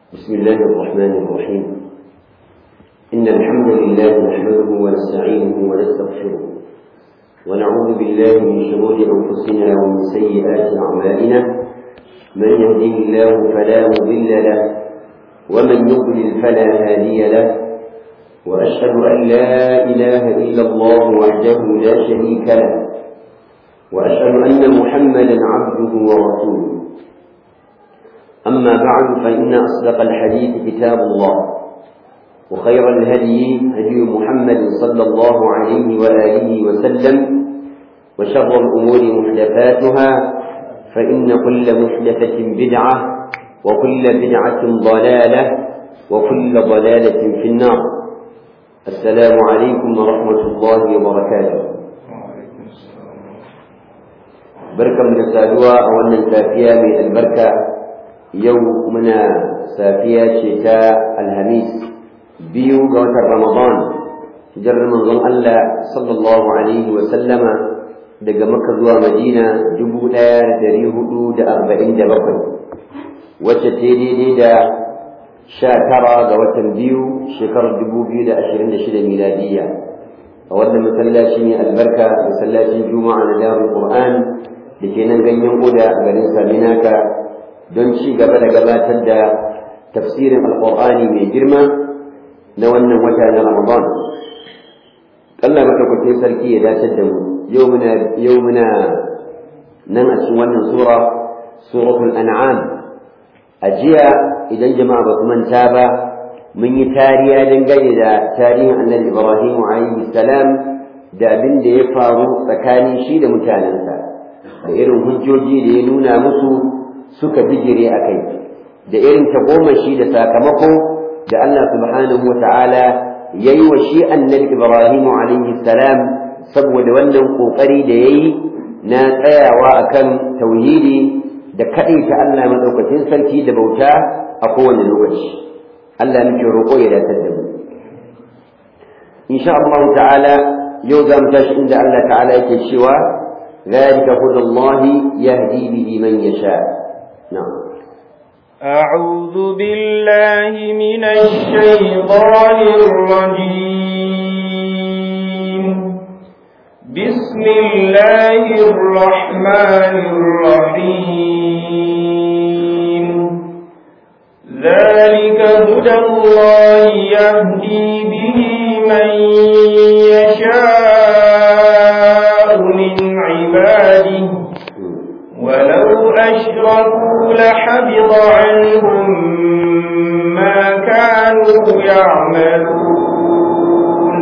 بسم الله الرحمن الرحيم إن الحمد لله نحمده ونستعينه ونستغفره ونعوذ بالله من شرور أنفسنا ومن سيئات أعمالنا من يهده الله فلا مضل له ومن يضلل فلا هادي له وأشهد أن لا إله إلا الله وحده لا شريك له وأشهد أن محمدا عبده ورسوله أما بعد فإن أصدق الحديث كتاب الله وخير الهدي هدي محمد صلى الله عليه وآله وسلم وشر الأمور محدثاتها فإن كل محدثة بدعة وكل بدعة ضلالة وكل ضلالة في النار السلام عليكم ورحمة الله وبركاته بركة من السادوة أولا سافية من البركة yau muna safiya ce ta alhamis biyu ga watan ramadan hijirar manzon Allah sallallahu alaihi wa sallama daga maka zuwa madina dubu ɗaya da dari hudu da arba'in da bakwai wacce ta daidai da sha tara ga watan biyu shekarar dubu biyu da ashirin da shida miladiyya a wannan masallaci ne albarka masallacin juma'a na darul qur'an da ke nan ganyen oda a garin saminaka don ci gaba da gabatar da tafsirin alƙur'ani mai girma na wannan wata na ramadan Allah madaukakin sarki ya dace da mu yau muna yau muna nan a cikin wannan sura suratul an'am a jiya idan jama'a ba su manta ba mun yi tariya dangane da tarihin annabi ibrahim alaihi salam da abin da ya faru tsakanin shi da mutanensa da irin hujjoji da ya nuna musu suka bijire a kai da irin tagomashi da sakamako da Allah subhanahu wa ta'ala ya yi wa shi annabi Ibrahim alaihi salam saboda wannan ƙoƙari da ya yi na tsayawa akan tauhidi da kaɗaita Allah maɗaukacin sarki da bauta a kowane lokaci Allah muke roƙo ya datar da mu insha Allah ta'ala yau za mu tashi inda Allah ta'ala yake cewa ذلك هدى الله يهدي به من يشاء نعم أعوذ بالله من الشيطان الرجيم بسم الله الرحمن الرحيم ذلك هدى الله يهدي به من يشاء من عباده ولو أشركوا لحبط عنهم ما كانوا يعملون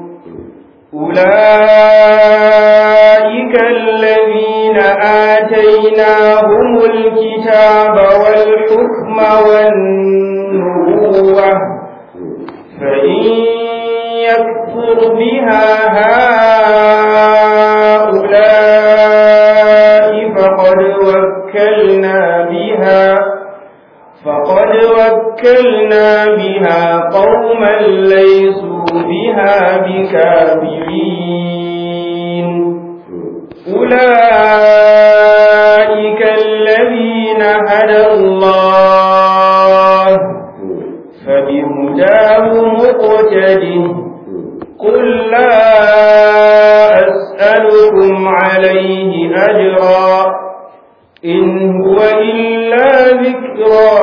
أولئك الذين آتيناهم الكتاب والحكم والنبوة فإن يكفر بها هؤلاء فقد وكلنا بها فقد وكلنا بها قوما ليسوا بها بكافرين أولئك الذين هدى الله فبهداه مقتده قل لا أسألكم عليه أجرا إن هو إلا ذكرى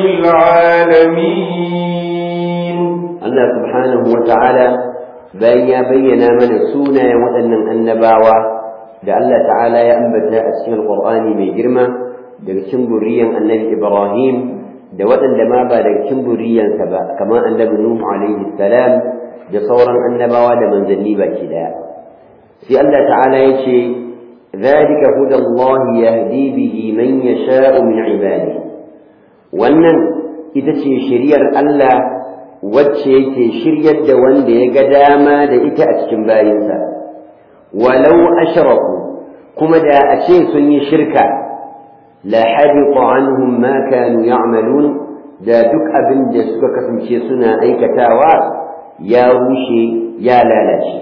للعالمين الله سبحانه وتعالى bayan ya bayyana mana sunayen waɗannan annabawa da Allah ta'ala ya ambata a cikin alƙur'ani mai girma daga cikin buriyan annabi Ibrahim da waɗanda ma ba daga cikin buriyansa ba kamar annabi Nuhu alaihi salam da sauran annabawa da manzanni baki daya sai Allah ta'ala ya ce ذلك هدى الله يهدي به من يشاء من عباده wannan ita ce shiriyar Allah wacce yake shiryar da wanda ya ga dama da ita a cikin bayinsa walau ashraku kuma da a ce sun yi shirka la habita anhum ma kanu ya'malun da duk abin da suka kasance suna aikatawa ya rushe ya lalace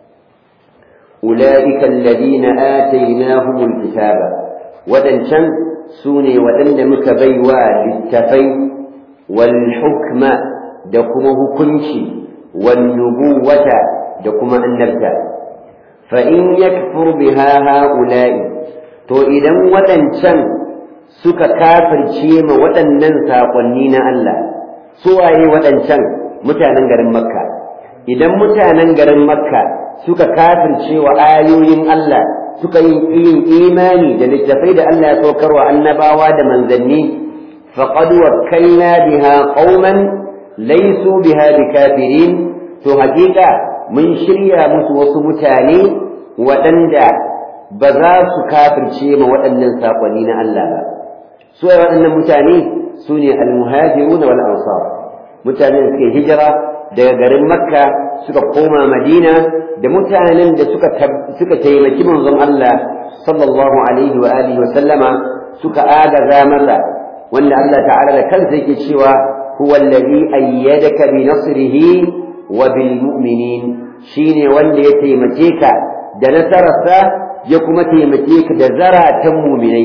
أولئك الذين آتيناهم الكتاب waɗancan su ne waɗanda muka bai wa littafai wal hukma da kuma hukunci wan nubuwata da kuma annabta fa in yakfur biha haula'i to idan waɗancan suka kafirce ma waɗannan saƙonni na Allah suwaye waɗancan mutanen garin makka idan mutanen garin makka suka kafirce wa ayoyin Allah suka yi yin imani da littafai da Allah ya saukar wa annabawa da manzanni faqad wakkalna biha qauman laysu biha bikafirin to hakika mun shirya musu wasu mutane waɗanda ba za su kafirce ma waɗannan saƙonni na Allah ba su waɗannan mutane su ne almuhajiruna wal ansar mutanen da suke hijira daga garin makka suka koma madina da mutanen da suka suka taimaki manzon Allah sallallahu alaihi wa alihi wa sallama suka agaza masa wanda Allah ta'ala da kansa yake cewa huwa allazi ayyadaka bi nasrihi wa bil mu'minin shine wanda ya taimake ka da nasararsa ya kuma taimake ka da zaratan mu'minai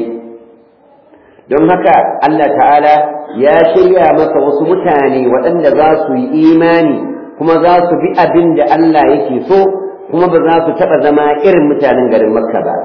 don haka Allah ta'ala ya shirya masa wasu mutane waɗanda za su yi imani kuma za su bi abin da Allah yake so kuma ba za su taɓa zama irin mutanen garin makka ba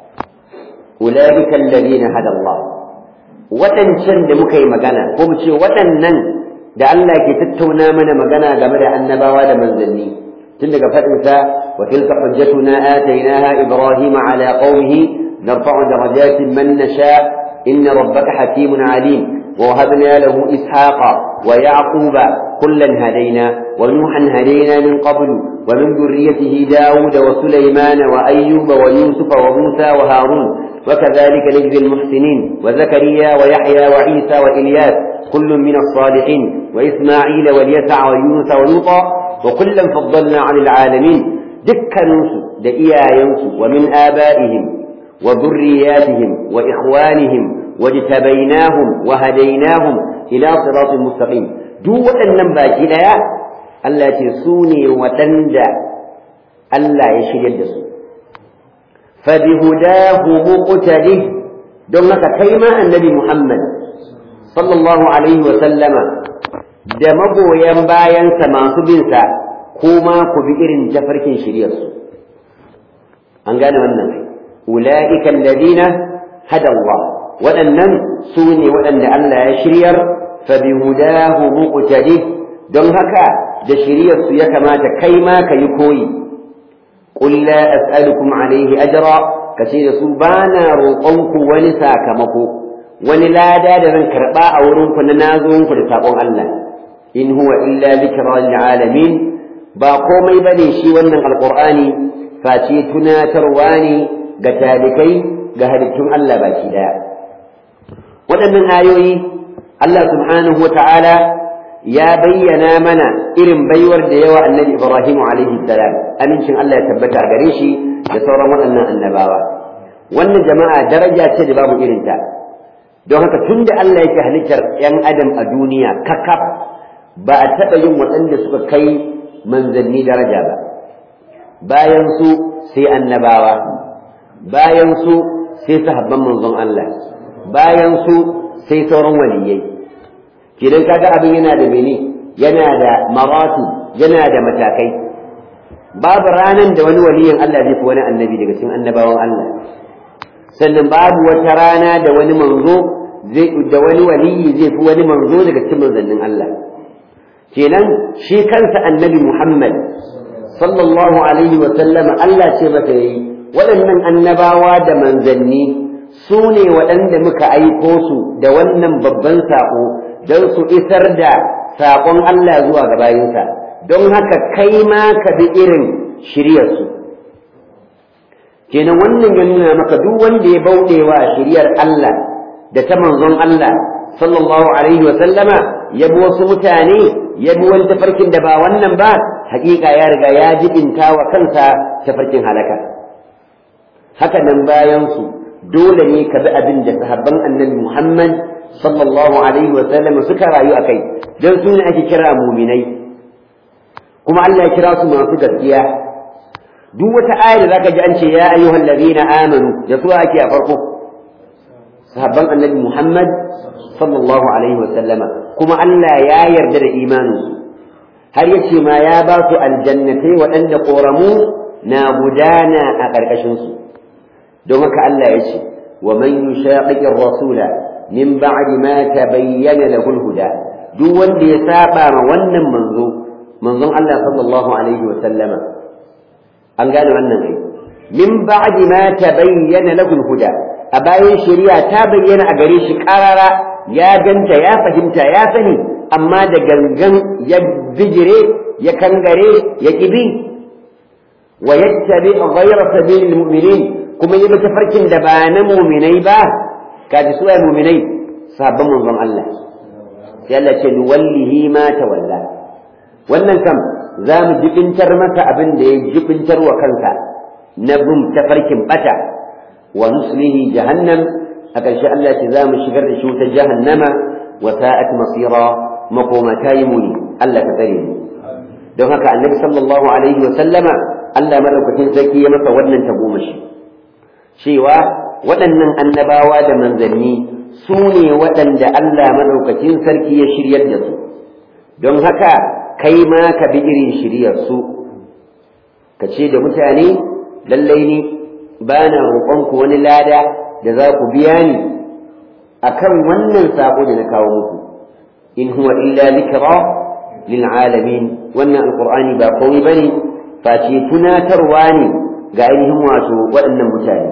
ulaika alladhina hada Allah waɗancan da muka yi magana ko mu ce waɗannan da Allah ke tattauna mana magana game da annabawa da manzanni tun daga faɗinsa wa tilka hujjatuna atainaha ibrahima ala qaumihi narfa'u darajatin man nasha' إن ربك حكيم عليم ووهبنا له إسحاق ويعقوب كلا هدينا ونوحا هدينا من قبل ومن ذريته داود وسليمان وأيوب ويوسف وموسى وهارون وكذلك نجزي المحسنين وزكريا ويحيى وعيسى وإلياس كل من الصالحين وإسماعيل واليسع ويونس ولوطا وكلا فضلنا عن العالمين دكا ننسو دئيا ينسو ومن آبائهم وذرياتهم وإخوانهم واجتبيناهم وهديناهم إلى صراط مستقيم دو waɗannan baki ɗaya Allah ce su ne waɗanda Allah ya shiryar da su fabihudahu muqtadi don haka kai ma annabi Muhammad sallallahu alaihi wa sallama da magoyan bayansa masu binsa kuma ku bi irin tafarkin shiryarsu an gane wannan أولئك الذين هدى الله waɗannan su ne waɗanda Allah ya shiryar fabihudahu muqtadi don haka da shiryar su ya kamata kai ma ka yi koyi qul la as'alukum alayhi ajra kace da su bana roƙon ku wani sakamako wani lada da zan karɓa a wurin ku na nazo ku da sakon Allah in huwa illa dhikra lil alamin ba komai bane shi wannan alqur'ani face tunatarwa ne ga talikai ga halittun Allah baki daya waɗannan ayoyi Allah subhanahu wa ta'ala ya bayyana mana irin baiwar da yawa annabi Ibrahim alaihi salam amincin Allah ya tabbata a gare shi da sauran waɗannan annabawa wannan jama'a daraja ce da babu irinta don haka tun da Allah yake halittar ‘yan adam a duniya kakaf ba a taɓa yin waɗanda suka kai manzanni daraja ba bayan su sai annabawa bayan su sai sahabban manzon Allah bayan su sai sauran waliyai kidan kaga abin yana da mene yana da maratu yana da matakai babu ranan da wani waliyin Allah zai fi wani annabi daga cikin annabawan Allah sannan babu wata rana da wani manzo zai da wani waliyi zai fi wani manzo daga cikin manzannin Allah kenan shi kansa annabi Muhammad sallallahu alaihi wa sallam Allah ce masa yayi waɗannan annabawa da manzanni su ne waɗanda muka aiko su da wannan babban saƙo don su isar da saƙon Allah zuwa ga bayinsa don haka kai ma ka bi irin shiryarsu kenan wannan ya nuna maka duk wanda ya bauɗe wa shiryar Allah da ta manzon Allah sallallahu alaihi wa sallama ya bi wasu mutane ya bi wani tafarkin da ba wannan ba haƙiƙa ya riga ya jibinta wa kansa tafarkin halaka haka nan bayan su dole ne ka bi abin da sahabban annabi Muhammad sallallahu alaihi wa sallam suka rayu akai dan su ne ake kira muminai kuma Allah ya kira su masu gaskiya duk wata ayar da zaka ji an ce ya ayyuhal ladina amanu da su ake a farko sahabban annabi Muhammad sallallahu alaihi wa sallama kuma Allah ya yarda da imaninsu har yace ma ya ba su aljannatai waɗanda ƙoramu na gudana a ƙarƙashinsu don haka Allah ya ce wa man yushaqiqi rasula min ba'di ma tabayyana lahu al-huda duk wanda ya saba ma wannan manzo manzon Allah sallallahu alaihi wa sallama an gane wannan ai min ba'di ma tabayyana lahu al-huda a bayan shari'a ta bayyana a gare shi karara ya ganta ya fahimta ya sani amma da gangan ya bijire ya kangare ya kibi wa yattabi ghayra sabilil mu'minin kuma yi tafarkin da ba na mu'minai ba kaji su ai mu'minai sabon manzon Allah sai Allah ce nuwallihi ma tawalla wannan kam za mu jibintar masa abin da ya jibintar wa kansa na bin tafarkin bata wa nuslihi jahannam a ƙarshe Allah ce za mu shigar da shi wutar jahannama wa sa'at masira makoma ta yi muni Allah ka tsare mu don haka annabi sallallahu alaihi wa sallama Allah madaukakin sarki ya masa wannan tagomashi cewa waɗannan annabawa da manzanni su ne waɗanda Allah madaukakin sarki ya shiryar da su don haka kai ma ka bi irin shiryar su ka ce da mutane lallai ni ba na roƙonku wani lada da za ku biya ni akan wannan saƙo da na kawo muku in huwa illa zikra lil alamin wannan alqur'ani ba komai bane face tunatarwa ne ga ainihin wato waɗannan mutane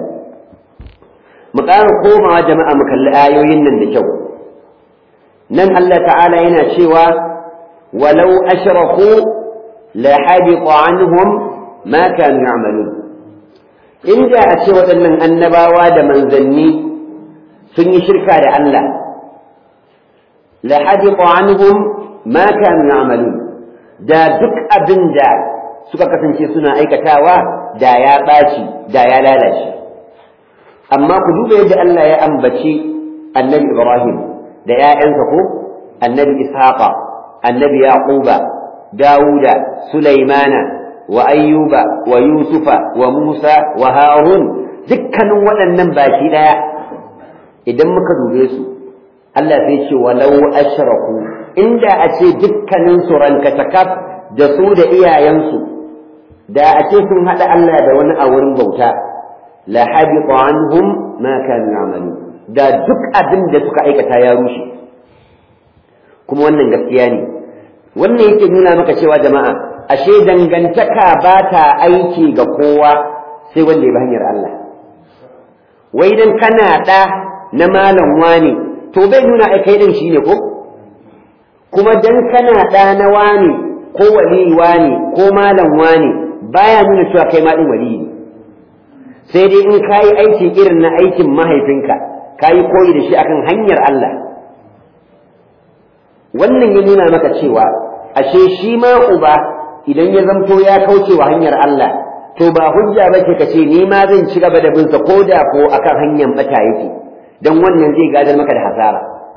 mu ƙara komawa jama'a mu kalli ayoyin nan da kyau nan Allah ta'ala yana cewa walau ashraku la habita anhum ma kanu ya'malun inda a ce waɗannan annabawa da manzanni sun yi shirka da Allah la habita anhum ma kanu ya'malun da duk abin da suka kasance suna aikatawa da ya ɓaci da ya lalace amma ku duba yadda Allah ya ambaci annabi Ibrahim da ‘ya'yansa ko annabi Ishaqa annabi Yaquba Dawuda Sulaimana wa Ayyuba wa Yusufa wa Musa wa Harun dukkanin waɗannan baki ɗaya idan muka dube su Allah sai ce walau ashraku inda a ce dukkanin su rankatakaf da su da iyayensu da a ce sun haɗa Allah da wani a wurin bauta la habita anhum ma kanu ya'malu da duk abin da suka aikata ya rushe kuma wannan gaskiya ne wannan yake nuna maka cewa jama'a ashe dangantaka ba ta aiki ga kowa sai wanda ya bi hanyar Allah wai dan kana da na malam wani to bai nuna ai kai din shine ko kuma dan kana da na wani ko wali wani ko malam wani baya nuna cewa kai ma din wali ne sai dai in kayi aiki irin na aikin mahaifinka kayi koyi da shi akan hanyar Allah wannan ya nuna maka cewa ashe shi ma uba idan ya zamto ya kauce wa hanyar Allah to ba hujja ba ce ka ce ni ma zan ci gaba da bin sa ko da ko akan hanyar bata yake dan wannan zai gadar maka da hasara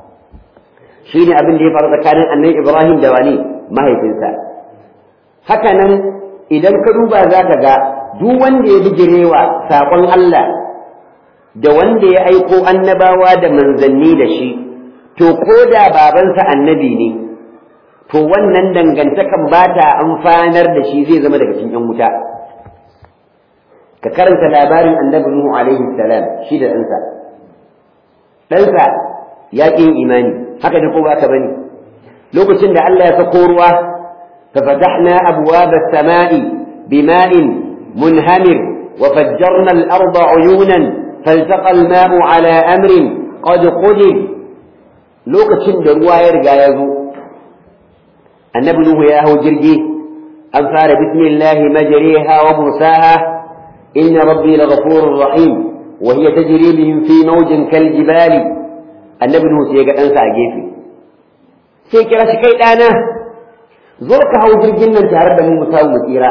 shine abin da ya faru tsakanin annabi Ibrahim da wani mahaifinsa haka nan idan ka duba za ka ga duk wanda ya bijirewa saƙon Allah da wanda ya aiko annabawa da manzanni da shi to ko da babansa annabi ne to wannan dangantakan ba ta amfanar da shi zai zama daga cikin ‘yan wuta ka karanta labarin annabi Nuhu alaihi salam shi da ɗansa ɗansa ya ƙin imani haka da ko ba ka bane lokacin da Allah ya sako ruwa ففتحنا أبواب السماء بماء منهمر وفجرنا الأرض عيونا فالتقى الماء على أمر قد قدر لوكتشن دروا يرجع يزو النبي نوح ياهو جرجي أنفار بسم الله مجريها ومرساها إن ربي لغفور رحيم وهي تجري بهم في موج كالجبال النبي نوح سيقى أنسى أجيفي سيكرا شكيت أنا zo ka hau jirgin nan tare da mu mu samu mu tsira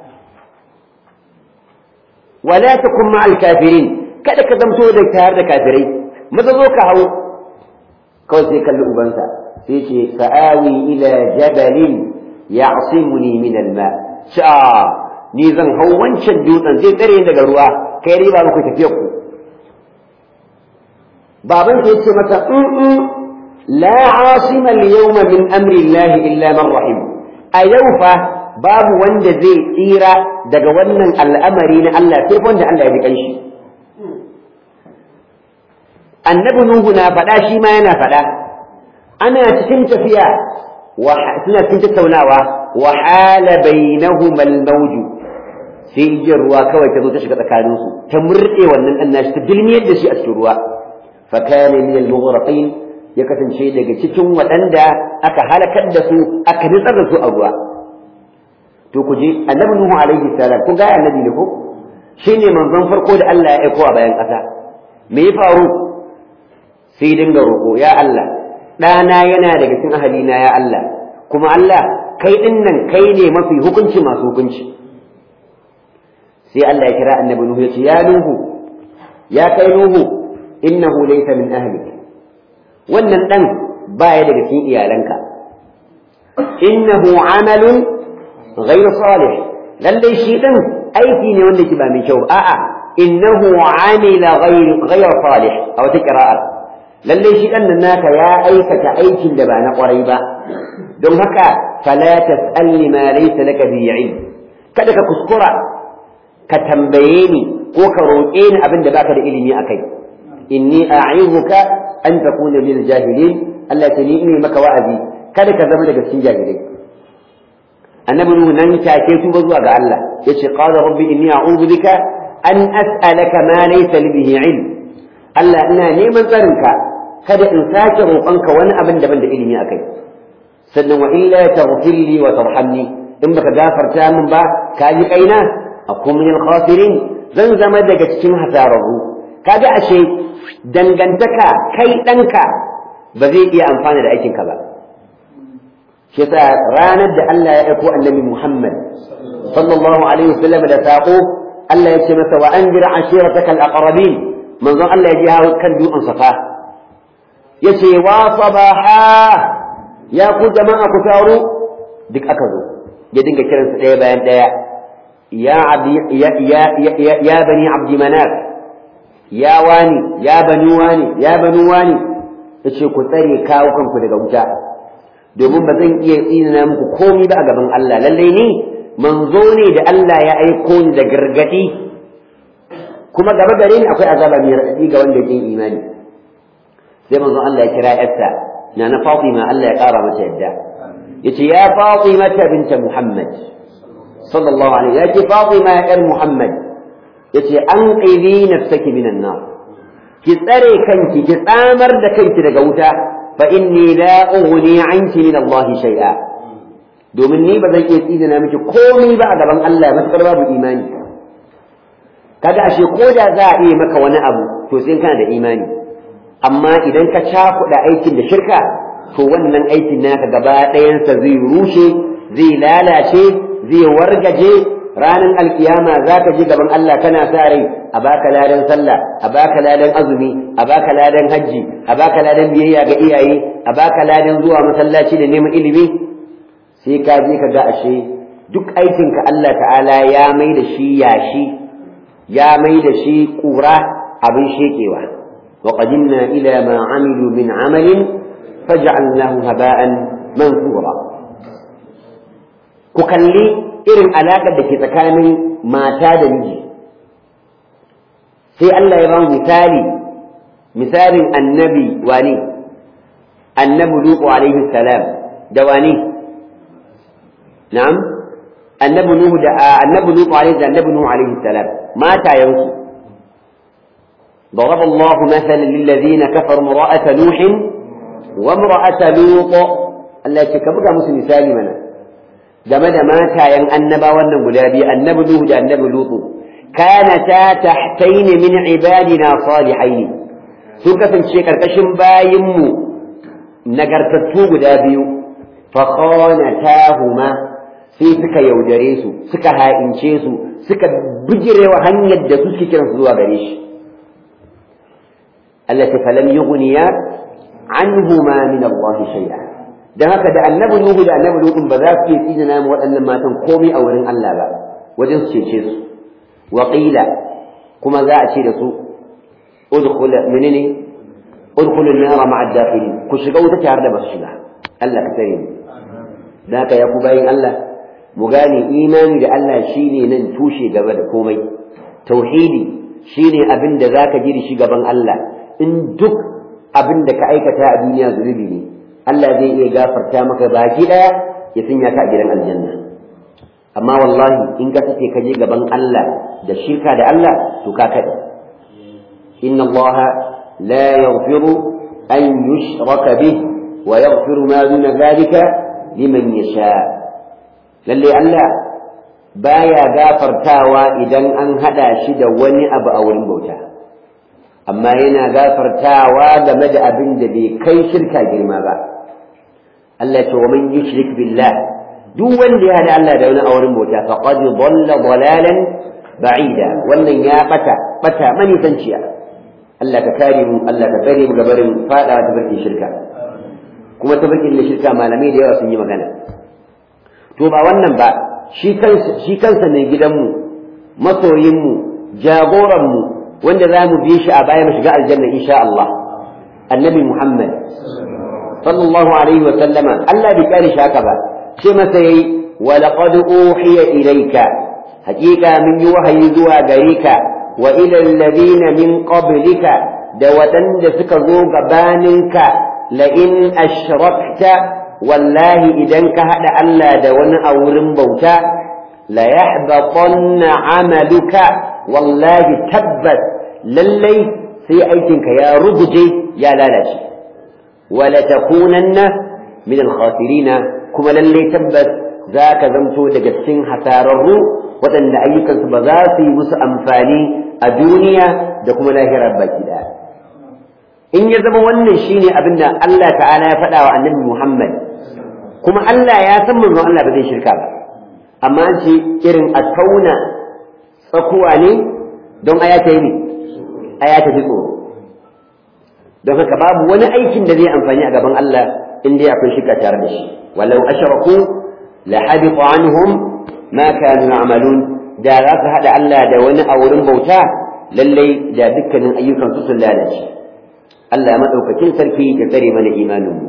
wala takun ma'al kafirin kada ka zamto da tare da kafirai maza zo ka hau kawai sai kalli ubansa sai ce sa'awi ila jabalin ya'simuni min al-ma sha ni zan hau wancan dutsen zai tsare daga ruwa kai riba muku tafiyar ku baban ya ce masa in la asima al-yawma min amri Allah illa man rahim a yau fa babu wanda zai tsira daga wannan al'amari na Allah sai wanda Allah ya ji kanshi annabi nuhu na faɗa shi ma yana faɗa ana cikin tafiya suna cikin tattaunawa wa hala bainahuma al-mawj sai igiyar ruwa kawai ta zo ta shiga tsakaninsu ta murɗe wannan ɗan nashi ta dilmiyar da shi a cikin ruwa fa kana min al-mughraqin ya kasance daga cikin waɗanda aka halakar da su aka nitsar da su a ruwa to ku je annabi nuhu alaihi salam kun ga annabi ne ko shine manzon farko da Allah ya aiko a bayan ƙasa me ya faru sai dinga roƙo ya Allah ɗana yana daga cikin ahalina ya Allah kuma Allah kai ɗin nan kai ne mafi hukunci masu hukunci sai Allah ya kira annabi Nuhu ya ce ya Nuhu ya kai Nuhu innahu laysa min ahlik wannan dan baya daga cikin iyalanka innahu amalun ghayr salih lalle shi din aiki ne wanda ke ba mai kyau a'a innahu amila ghayr ghayr salih aw ta qira'a lalle shi dan nan naka ya aikata aikin da ba na kwarai ba don haka fala tas'alni ma laysa laka bi ilm kada ka kuskura ka tambaye ni ko ka roƙe ni abin da baka da ilimi akai inni a'izuka an takuna min jahilin Allah ta ni maka wa'azi kada ka zama daga cikin jahilai annabi nuhu nan take tuba zuwa ga Allah yace qala rabbi inni a'udhu bika an as'alaka ma laysa li bihi ilm Allah ina neman tsarinka kada in sake roƙonka wani abin da ban da ilimi akai sannan wa illa taghfir li wa tarhamni in baka gafarta min ba ka ji kaina akun min al-khasirin zan zama daga cikin hasararru kaga ashe dangantaka kai ɗanka ba zai iya amfana da aikinka ba shi yasa ranar da Allah ya aiko annabi Muhammad sallallahu alaihi wasallam da sako Allah ya ce masa wa anzir ashirataka al-aqrabin manzon Allah ya ji hawo kan dutsen safa yace wa sabaha ya ku jama'a ku taru duk aka zo ya dinga kiransu ɗaya bayan ɗaya ya ya ya ya ya bani abdi manaf ya wani ya bani wani ya bani wani yace ku tsare kawo kanku daga wuta domin ba zan iya tsina muku komai ba a gaban Allah lallai ni manzo ne da Allah ya aiko ni da gargadi kuma gaba gare ni akwai azaba mai raɗaɗi ga wanda yake imani sai manzo Allah ya kira yarsa na na Fatima Allah ya ƙara mata yadda yace ya Fatima binta Muhammad sallallahu alaihi yace Fatima ya ƴar Muhammad yace an qili nafsaki minan nar ki tsare kanki ki tsamar da kanki daga wuta fa inni la ughni anki min Allah shay'a domin ni ba zan iya tsidina miki komai ba a gaban Allah matakar babu imani kaga ashe ko da za a iya maka wani abu to sai kana da imani amma idan ka cakuɗa aikin da shirka to wannan aikin naka gaba ɗayansa zai rushe zai lalace zai wargaje ranar alkiyama za ka ji gaban Allah kana sa rai a baka ladan sallah a baka ladan azumi a baka ladan hajji a baka ladan biyayya ga iyaye a baka ladan zuwa masallaci da neman ilimi sai ka je ka ga ashe duk aikinka Allah ta'ala ya mai da shi yashi ya mai da shi ƙura abin shekewa wa qadimna ila ma amilu min amalin faj'alnahu haba'an mansura ku kalli irin alaƙar da ke tsakanin mata da miji sai Allah ya ba mu misali misalin annabi wani annabi lutu alaihi salam da wani na'am annabi nuhu da annabi lutu alaihi da annabi nuhu alaihi salam mata yansu ضرب الله مثلا للذين كفروا امرأة نوح وامرأة لوط التي كبقى مسلم مثالي منا game da matayen annaba wannan guda biyu annabi Nuhu da annabi Lutu kanata tahtaini min ibadina salihaini sun kasance karkashin bayinmu nagartattu guda biyu fa khanatahuma sai suka yaudare su suka ha'ince su suka bijirewa hanyar da su suke kiransu zuwa gare shi allati falam yughniya anhuma min Allah shay'a dan haka da annabi Nuhu da annabi Lutu ba za su iya tsina mu waɗannan matan komai a wurin Allah ba wajen su cece su wa qila kuma za a ce da su udkhul menene udkhulu an-nara ma'a ad-dakhilin ku shiga wuta tare da masu shiga Allah ka tsare mu da haka ya ku bayin Allah mu gane imani da Allah shine nan tushe gaba da komai tauhidi shine abin da zaka ji da shi gaban Allah in duk abin da ka aikata a duniya zunubi ne Allah zai iya gafarta maka baki daya ya sanya ka a gidan aljanna amma wallahi in ka sace ka je gaban Allah da shirka da Allah to ka kada inna Allah la yaghfiru an yushraka bih wa yaghfiru ma duna dhalika liman yasha lalle Allah baya gafartawa idan an hada shi da wani abu a wurin bauta amma yana gafartawa game da abin da bai kai shirka girma ba Allah ce wa man yushrik billah duk wanda ya hada Allah da wani a wurin bauta faqad dhalla dhalalan ba'ida wannan ya bata bata mani sanciya Allah ka kare mu Allah ka tsare mu gabarin fada ta barkin shirka kuma ta barkin shirka malamai da yawa sun yi magana to ba wannan ba shi kansa shi kansa ne gidanmu masoyinmu jagoranmu wanda za mu bi shi a baya mu shiga aljanna insha Allah annabi Muhammad sallallahu alaihi wa sallama Allah bai kare shi haka ba ce masa yayi wa laqad uhiya ilayka haqiqa min yi wahayi zuwa gare ka wa ila alladhina min qablika da wadanda suka zo gabaninka la in ashrakta wallahi idan ka hada Allah da wani a wurin bauta la yahbatanna amaluka wallahi tabbas lallai sai aikinka ya ruguje ya lalace wala takunanna min al-khasirina kuma lallai tabbas zaka zamto daga cikin hasararru waɗanda ayyukansu ba za su yi musu amfani a duniya da kuma lahirar baki ɗaya in ya zama wannan shine abin da Allah ta'ala ya faɗa wa annabi Muhammad kuma Allah ya san manzon Allah ba zai shirka ba amma an ce irin a tauna tsakuwa ne don aya ta yi ne aya ta ji tsoro don haka babu wani aikin da zai amfani a gaban Allah in dai akwai shirka tare da shi walau ashraku la habita anhum ma kanu ya'malun da za su hada Allah da wani a wurin bauta lallai da dukkanin ayyukan su sun lalace Allah ya madaukakin sarki ya tsare mana imanin mu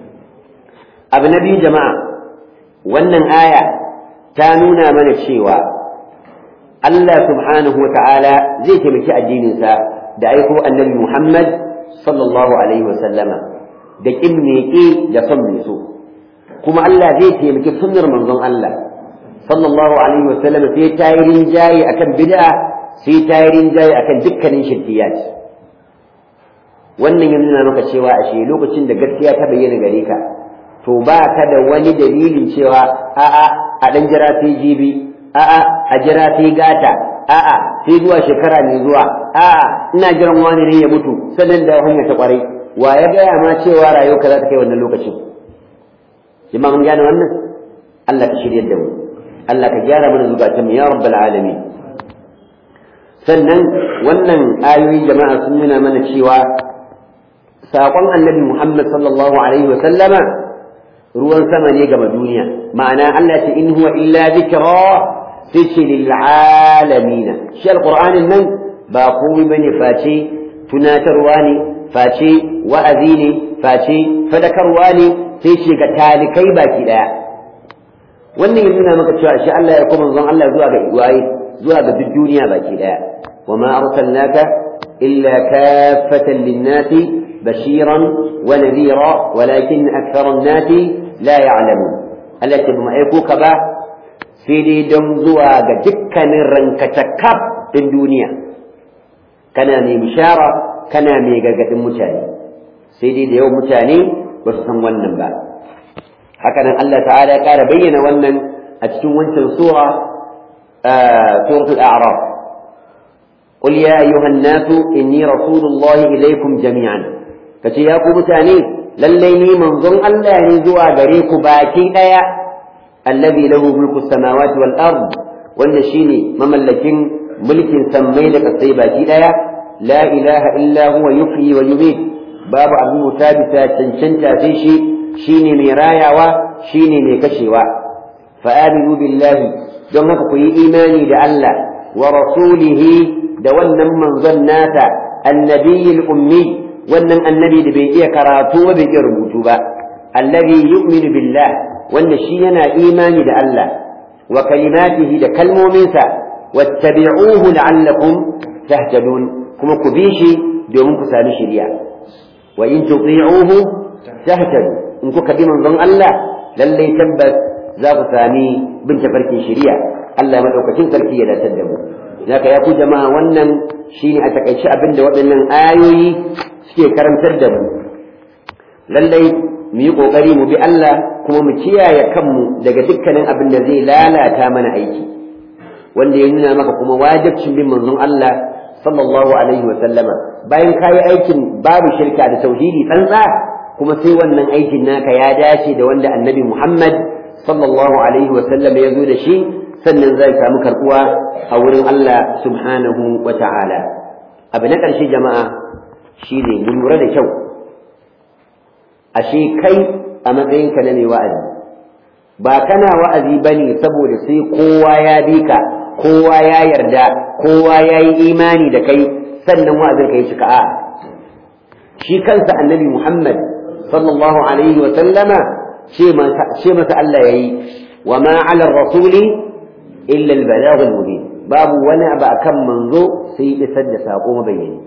abu na biyu jama'a wannan aya ta nuna mana cewa Allah subhanahu wa ta'ala zai taimaki addininsa da aiko annabi Muhammad sallallahu alaihi wa sallama da kin meke da son mai so kuma Allah zai taimaki sunnar manzon Allah sallallahu alaihi wa sallama sai ta yi rinjaye akan bid'a sai ta yi rinjaye akan dukkanin shirkiyat wannan ya nuna maka cewa ashe lokacin da gaskiya ta bayyana gare ka to ba ka da wani dalilin cewa a'a a dan jira sai jibi a'a a jira sai gata a'a sai zuwa shekara mai zuwa a'a ina jiran wani ne ya mutu sannan da hanya ta kwarai wa ya gaya ma cewa rayuwarka za ta kai wannan lokacin jama'a mun gane wannan Allah ka shirya da mu Allah ka gyara mana zukatan mu ya rabbal alamin sannan wannan ayoyi jama'a sun nuna mana cewa saƙon annabi Muhammad sallallahu alaihi wa sallama ruwan sama ne gama duniya ma'ana Allah ce in huwa illa zikra sai ce lil alamin shi alqur'anin nan ba komai bane face tunatarwa ne face wa'azi ne face fadakarwa ne sai ce ga talikai baki daya wannan ya nuna maka cewa shi Allah ya kuma zon Allah zuwa ga waye zuwa ga duk duniya baki daya وما أرسلناك إلا كافة للناس بشيرا ونذيرا ولكن أكثر الناس لا يعلمون التي بمعيكوك با سيدي دمزوا جكا نرنك تكاب الدنيا كان مي بشارة كان مي قلقة متاني سيدي ديو متاني وسسن ونن با هكذا الله تعالى قال بين ونن أتشون وانت سورة آه سورة الأعراف قل يا أيها الناس إني رسول الله إليكم جميعا kace ya ku mutane lallai ni manzon Allah ne zuwa gare ku baki daya allazi lahu mulku samawati wal ard wanda shine mamallakin mulkin sammai da kasai baki daya la ilaha illa huwa yuhyi wa yumiit babu abin mutabisa cancanta sai shi shine mai rayawa shine mai kashewa fa aminu billahi don haka ku yi imani da Allah wa rasulihi da wannan manzon nata annabiyil ummi wannan annabi da bai iya karatu ba bai iya rubutu ba alladhi yu'minu billah wanda shi yana imani da Allah wa kalimatihi da kalmominsa wattabi'uhu la'allakum tahtadun kuma ku bi shi domin ku sami shari'a wa in tuti'uhu tahtadu in kuka bi manzon Allah lallai tabbas za ku sami bin tafarkin shari'a Allah madaukakin sarki ya dace da mu zaka ya ku jama'a wannan shine a takaice abin da waɗannan ayoyi suke karantar da mu lallai mu yi ƙoƙari mu bi Allah kuma mu kiyaye kanmu daga dukkanin abin da zai lalata mana aiki wanda ya nuna maka kuma wajibcin bin manzon Allah sallallahu alaihi wa sallama bayan kayi aikin babu shirka da tauhidi tsantsa kuma sai wannan aikin naka ya dace da wanda annabi Muhammad sallallahu alaihi wa sallama ya zo da shi sannan zai samu karbuwa a wurin Allah subhanahu wa ta'ala abu na ƙarshe jama'a shine mu lura da kyau ashe kai a matsayinka na mai wa'azi ba kana wa'azi bane saboda sai kowa ya bi ka kowa ya yarda kowa ya yi imani da kai sannan wa'azin ka yi cika a shi kansa annabi Muhammad sallallahu alaihi wa sallama ce masa Allah yayi wa ma 'ala rasuli illa al-balagh al-mubin babu wani abu akan manzo sai isar da sako mabayyani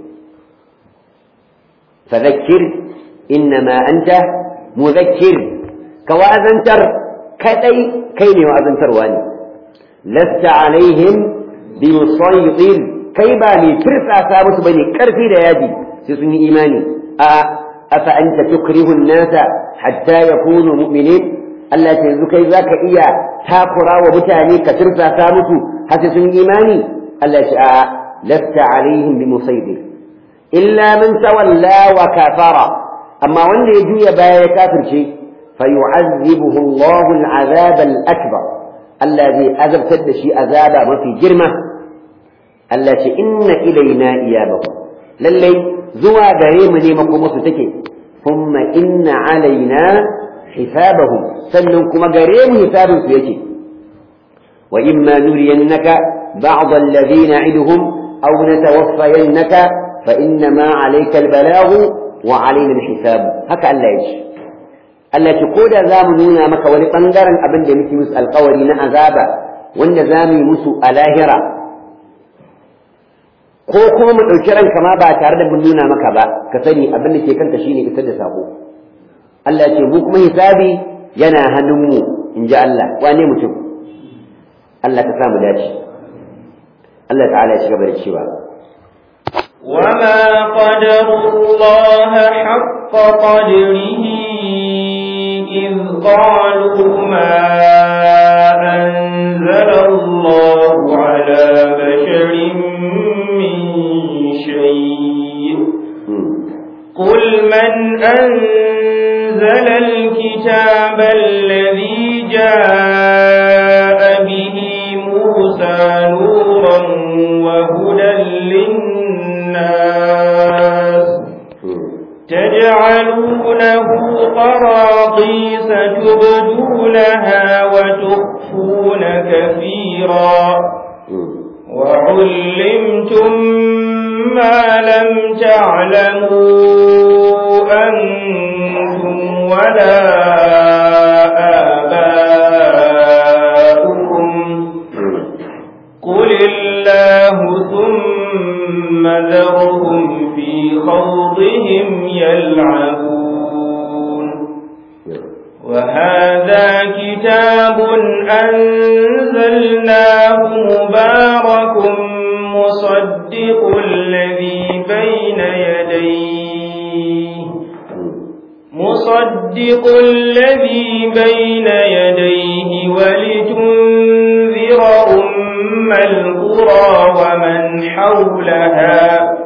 fadhakkir innama anta muzakkir ka wa'azantar kadai kai ne wa'azantarwa ne lasta alaihim bi musaytir kai ba ne tirsasa musu bane karfi da yaji sai sun yi imani a afa anta tukrihu an-nasa hatta yakunu mu'minin Allah ce yanzu kai zaka iya takura wa mutane ka tirsasa musu har sai sun yi imani Allah ce a lasta alaihim bi musaytir illa man tawalla wa kafara amma wanda ya juya baya ya kafirce fayu'azzibuhu Allahu al-'azab al-akbar Allah zai azabtar da shi azaba mafi girma Allah ce inna ilaina iyabahum lallai zuwa gare mu ne makoma su take thumma inna alaina hisabahum sannan kuma gare mu hisabin su yake wa imma nuriyannaka ba'd alladhi na'iduhum aw natawaffayannaka fa inna ma 'alayka al-balaghu wa alaina hisab haka Allah ya ce Allah ce ko da zamu nuna maka wani bangaren abin da muke musu alkawari na azaba wanda zamu yi musu a lahira ko kuma mu ɗauki ranka ma ba tare da mun nuna maka ba ka sani abin da ke kanka shine isar da sako Allah ya ce mu kuma hisabi yana hannunmu in ji Allah wane mutum Allah ka samu dace Allah ta'ala ya ci gaba da cewa وما قدر الله حق قدره إذ قالوا ما أنزل الله على بشر من شيء قل من أنزل الكتاب الذي جاء به موسى نورا وهدى للناس تجعلونه قراطيس تبدونها وتخفون كثيرا وعلمتم ما لم تعلموا أنتم ولا آباؤكم قل الله ثم ذرهم في خوضهم يلعبون وهذا كتاب أنزلناه مبارك مصدق الذي بين يديه مصدق الذي بين يديه ولتنذر أم القرى ومن حولها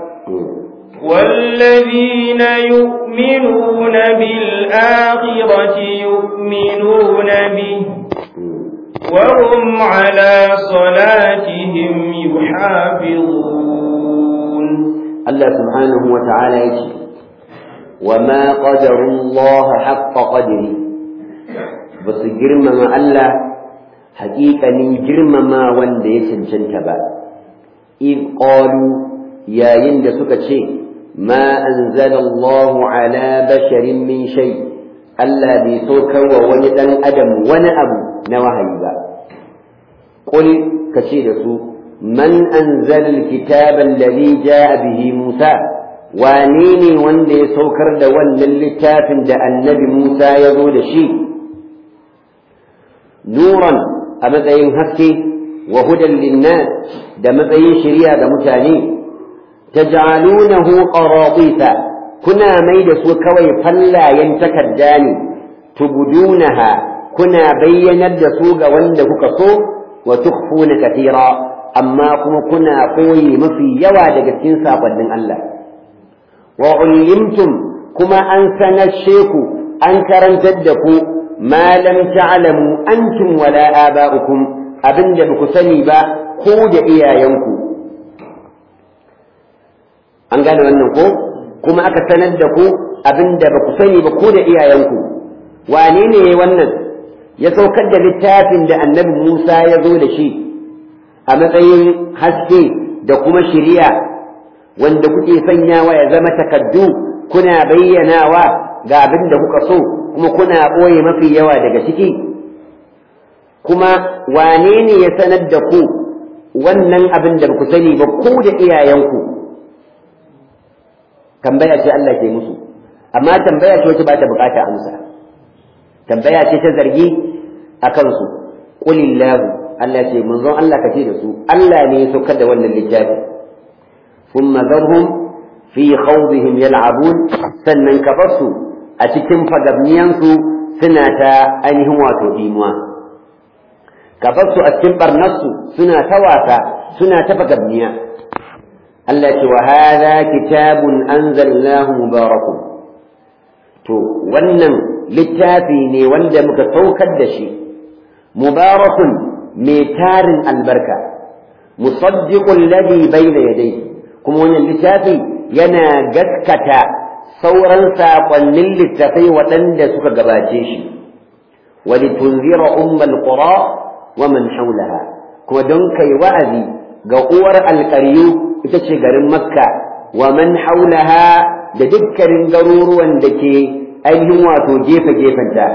والذين يؤمنون بالآخرة يؤمنون به وهم على صلاتهم يحافظون الله سبحانه وتعالى يجي وما قدر الله حق قدره بس جرم ما الله حقيقة من جرم ما وند يسنشن تبا إذ قالوا يا يند سكتشي ما أنزل الله على بشر من شيء ألا بيسوك وولدا أدم ونأب نوهيبا قل كشير من أنزل الكتاب الذي جاء به موسى وانيني وندي سوكر دول للتاف دا النبي موسى يقول شيء نورا أمدين هكي وهدى للناس دا مدين شريعة دا متاني تجعلونه قراطيس كنا ميد سوكوي فلا ينتكداني تبدونها كنا بينا الدسوق وندك كصو وتخفون كثيرا أما كنا قوي مفي يوا دقتين ساقد من الله وعلمتم كما أنسن الشيخ أنكرا تدكوا ما لم تعلموا أنتم ولا آباؤكم أبن دبك سنبا قود إيايانكم an gane wannan ko kuma aka sanar da ku abinda ba ku sani ba ko da iyayenku wane ne wannan ya saukar da littafin da annabi Musa ya zo da shi a matsayin haske da kuma shiriya wanda kuke sanyawa ya zama takaddu kuna bayyanawa ga abin da kuka so kuma kuna ɓoye mafi yawa daga ciki kuma wane ne ya sanar da ku wannan abin da ba ku sani ba ko da iyayenku tambaya ce Allah ke musu amma tambaya ce wacce ba ta bukata amsa tambaya ce ta zargi a kansu qulillahu Allah ce manzon Allah kace da su Allah ne ya saukar da wannan littafi thumma zarhum fi khawdihim yal'abun sannan ka basu a cikin fagabniyansu suna ta ainihin wato dimuwa ka basu a cikin barnarsu suna ta wasa suna ta fagabniya Allah ce wa hadha kitabun anzalnahu mubarakun to wannan littafi ne wanda muka saukar da shi mubarakun mai tarin albarka musaddiqul ladhi bayna yadayhi kuma wannan littafi yana gaskata sauran saƙonnin littafai waɗanda suka gabace shi walitunzira ummal qura wa man hawlaha kuma don kai wa'azi ga uwar alƙaryu ita ce garin makka wa man haulaha da dukkanin garuruwan da ke ainihin wato gefe gefenta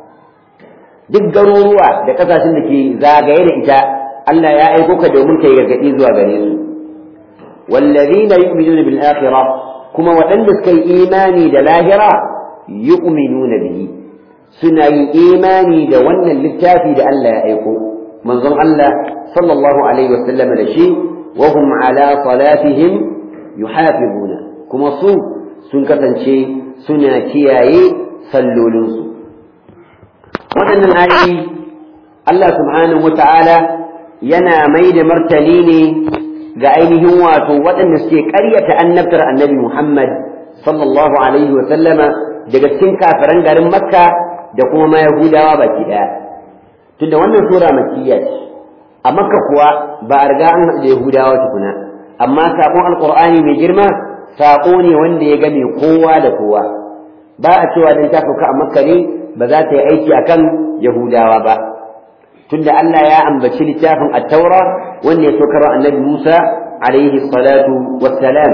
duk garuruwa da ƙasashen da ke zagaye da ita Allah ya aiko ka domin kai gargaɗi zuwa gare su wallazina yu'minuna bil akhirah kuma waɗanda suka yi imani da lahira yu'minuna bihi suna yin imani da wannan littafi da Allah ya aiko manzon Allah sallallahu alaihi wasallam da shi وهم على صلاتهم يحافظون كما سو sun kasance suna kiyaye sallolinsu waɗannan ayoyi Allah subhanahu wa ta'ala yana mai da martani ne ga ainihin wato waɗanda suke ƙaryata annabtar annabi Muhammad sallallahu alaihi wa sallama daga cikin kafiran garin Makka da kuma ma Yahudawa baki ɗaya tunda wannan sura makiyya ce a makka kuwa ba a riga an haɗu da yahudawa tukuna amma saƙon alƙur'ani mai girma saƙo ne wanda ya game kowa da kowa ba a cewa dan ta sauka a makka ne ba za ta yi aiki akan yahudawa ba tunda Allah ya ambaci littafin at-taura wanda ya saukar wa annabi Musa alaihi salatu wassalam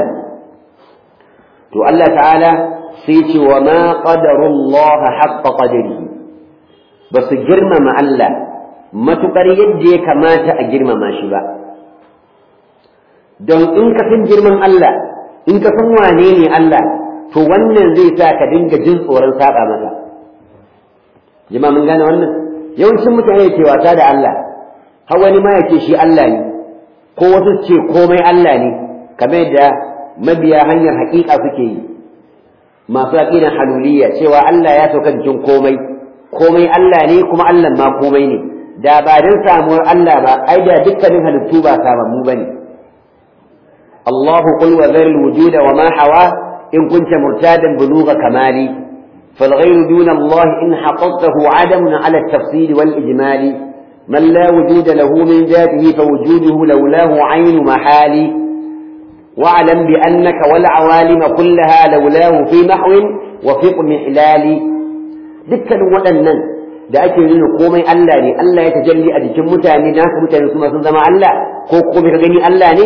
to Allah ta'ala sai ce wa ma qadarullaha haqqa qadarihi ba su girmama Allah matuƙar yadda ya kamata a girmama shi ba don in ka san girman Allah in ka san wane ne Allah to wannan zai sa ka dinga jin tsoron saba masa jama mun gane wannan yawancin mutane ke wasa da Allah har wani ma yake shi Allah ne ko wasu ce komai Allah ne kamar yadda mabiya hanyar haƙiƙa suke yi masu aƙidan haluliyya cewa Allah ya sauka jikin komai komai Allah ne kuma Allah ma komai ne da ba don samuwar Allah ba ai da dukkanin halittu ba samammu ba ne Allahu qul wa dhar al-wujuda wa ma hawa in kunta murtadan bulugha kamali فالغير دون الله إن حققته عدم على التفصيل والإجمال من لا وجود له من ذاته فوجوده لولاه عين محال واعلم بأنك والعوالم كلها لولاه في محو وفق محلال دكا ودنن da ake nuna komai Allah ne Allah ya tajalli a jikin mutane da haka mutane su sun zama Allah ko komai ka gani Allah ne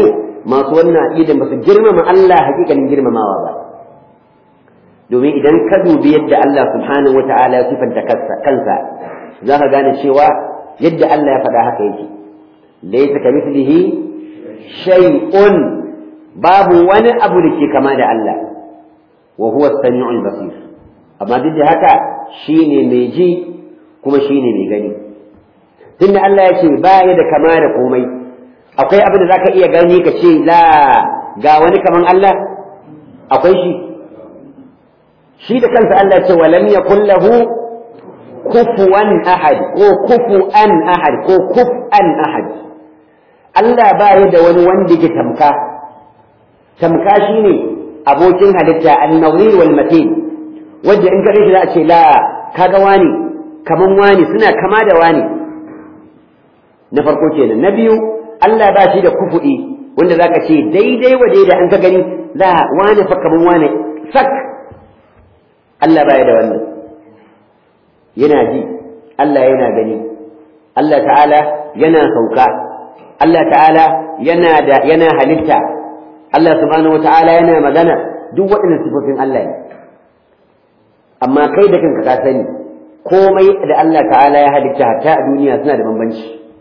masu wannan aqidan ba su girmama Allah hakikanin girmamawa ba domin idan ka dubi yadda Allah subhanahu wata'ala ya sifanta kansa za ka gane cewa yadda Allah ya faɗa haka yake laysa kamithlihi shay'un babu wani abu da ke kama da Allah wa huwa as-sami'ul basir amma duk da haka shine mai ji kuma shine mai gani tunda Allah ya ce ba ya da kama da komai akwai abin da zaka iya gani ka ce la ga wani kaman Allah akwai shi shi da kansa Allah ce walam yakul lahu kufuwan ahad ko kufuan ahad ko kufan ahad Allah ba ya da wani wanda yake tamka tamka shine abokin halitta an-nawir wal matin wanda in kare shi za a ce la kaga wani kaman wani suna kama da wani na farko kenan na biyu Allah ba shi da kufu'i wanda zaka ce daidai wa daidai an ka gani la wani fa kaman wani sak Allah baya da wannan yana ji Allah yana gani Allah ta'ala yana sauka Allah ta'ala yana da yana halitta Allah subhanahu wa ta'ala yana magana duk waɗannan sifofin Allah ne amma kai da kanka ka sani komai da Allah ta'ala ya halitta hatta a duniya suna da bambanci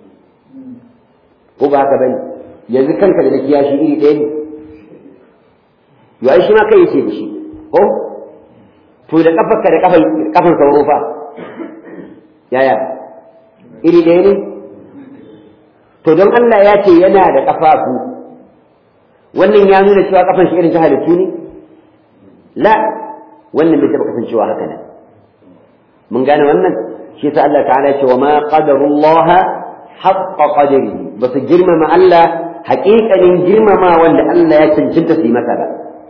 ko ba haka bane yanzu kanka da kiyashi iri ɗaya ne yo ai shi ma kai yace da shi ko to da kafarka da kafan kafan sauro fa yaya iri ɗaya ne to don Allah ya ce yana da kafafu wannan ya nuna cewa kafan shi irin ta halittu ne la wannan bai taɓa kasancewa haka nan mun gane wannan shi yasa Allah ta'ala ya ce wa ma qadarullaha haqqa qadarihi ba su girmama Allah haƙiƙanin girmama wanda Allah ya cancanta su yi masa ba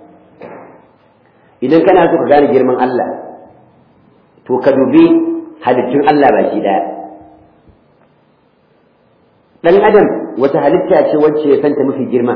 idan kana so ka gane girman Allah to ka dubi halittun Allah baki daya dan adam wata halitta ce wacce ya santa mafi girma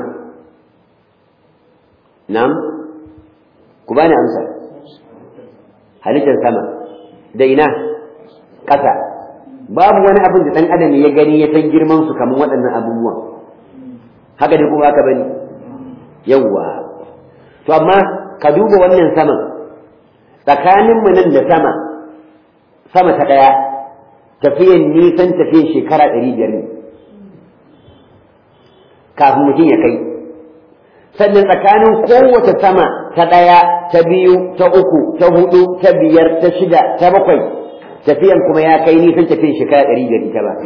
na'am ku bani amsa halittar sama da ina ƙasa babu wani abin da dan adam ya gani ya san girman su kamar waɗannan abubuwan haka ne kuma haka bane yawwa to amma ka duba wannan saman tsakaninmu nan da sama sama ta ɗaya tafiyan nisan tafiyan shekara ɗari biyar ne kafin mutum ya kai sannan tsakanin kowace sama ta ɗaya ta biyu ta uku ta hudu ta biyar ta shida ta bakwai tafiyan kuma ya kai nisan tafiyan shekara ɗari biyar ita ba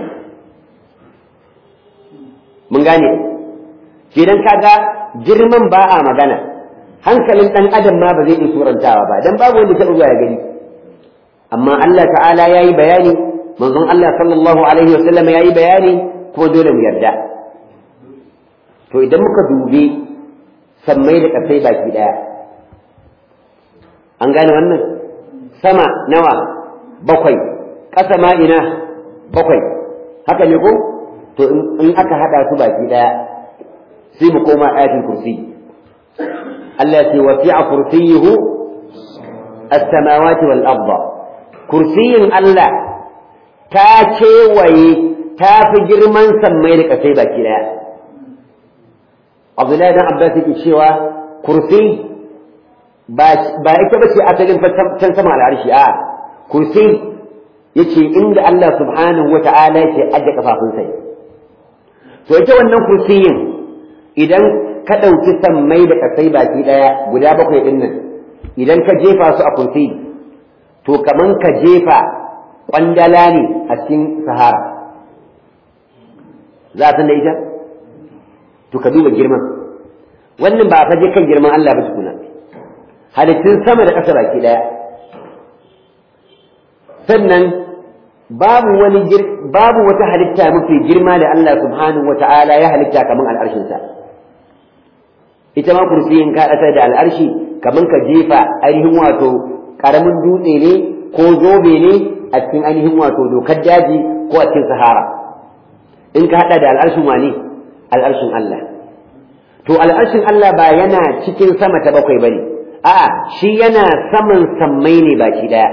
mun gane idan kaga girman ba a magana hankalin ɗan adam ma ba zai iya surantawa ba dan babu wanda ta zuwa ya gani amma Allah ta'ala yayi bayani manzon Allah sallallahu alaihi wa sallam yayi bayani kuma dole mu yarda to idan muka dubi sammai da kasai baki daya an gane wannan sama nawa bakwai ƙasa ma ina bakwai haka ne ko to in aka hada su baki daya sai mu koma ayatul kursi Allah ya ce wasi'a kursiyuhu as-samawati wal arda kursiyin Allah ta kewaye ta fi girman sammai da kasai baki daya Abdullahi dan Abbas yake cewa kursi ba ba ita bace asalin can sama al'arshi a kursi yace inda Allah subhanahu wa ta'ala yake aje kafafunsa to ita wannan kursiyin idan ka ɗauki sammai da kasai baki ɗaya guda bakwai ɗin nan idan ka jefa su a kursi to kaman ka jefa ƙwandala ne a cikin sahara za a san da ita to ka duba girman wannan ba ka je kan girman Allah ba tukuna halittun sama da ƙasa baki ɗaya sannan babu wani babu wata halitta mafi girma da Allah subhanahu wata'ala ya halitta kaman al'arshinsa ita ma kursiyin ka da al'arshi kaman ka jefa ainihin wato ƙaramin dutse ne ko zobe ne a cikin ainihin wato dokar daji ko a cikin sahara in ka haɗa da al'arshin wane al'arshin Allah to al'arshin Allah ba yana cikin sama ta bakwai bane a'a shi yana saman sammai ne baki daya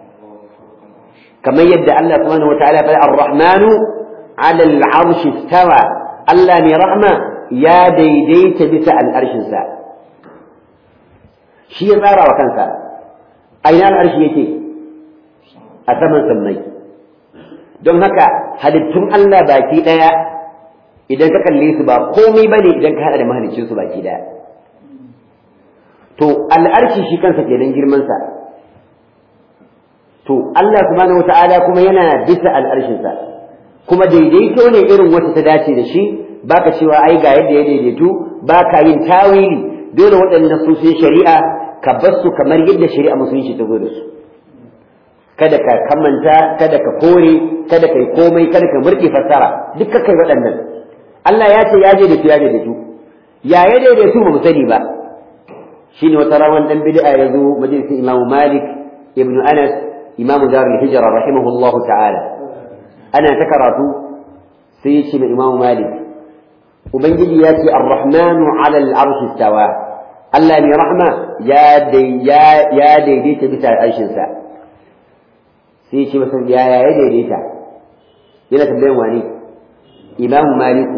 kamar yadda Allah subhanahu wataala ya faɗa ar-rahmanu 'ala al-'arshi istawa Allah mai rahma ya daidaita bisa al'arshinsa shi ya tsara wa kansa a ina al'arshi yake a saman sammai don haka halittun Allah baki ɗaya idan ka kalle su ba komai ba ne idan ka haɗa da mahalicin su baki ɗaya to al'arshi shi kansa kenan girmansa to Allah subhanahu wata'ala kuma yana bisa al'arshinsa kuma daidaito ne irin wacce ta dace da shi baka cewa ai ga yadda ya daidaitu baka yin tawili dole waɗannan su shari'a ka bar su kamar yadda shari'a musulunci ta zo da su kada ka kamanta kada ka kore kada kai komai kada ka murɗe fassara duk kai waɗannan Allah ya ce ya daidaitu ya daidaitu ya ya daidaitu ba mu sani ba shine wata rawan dan bid'a ya zo majalisin Imam Malik ibn Anas Imam Darul Hijra rahimahullahu ta'ala ana ta karatu sai ya ce ma Imam Malik ubangiji ya ce ar-rahmanu 'ala al-'arshi istawa Allah mai rahma ya ya daidaita bisa arshinsa sai ce masa ya ya daidaita yana tambayan wani Imam Maliku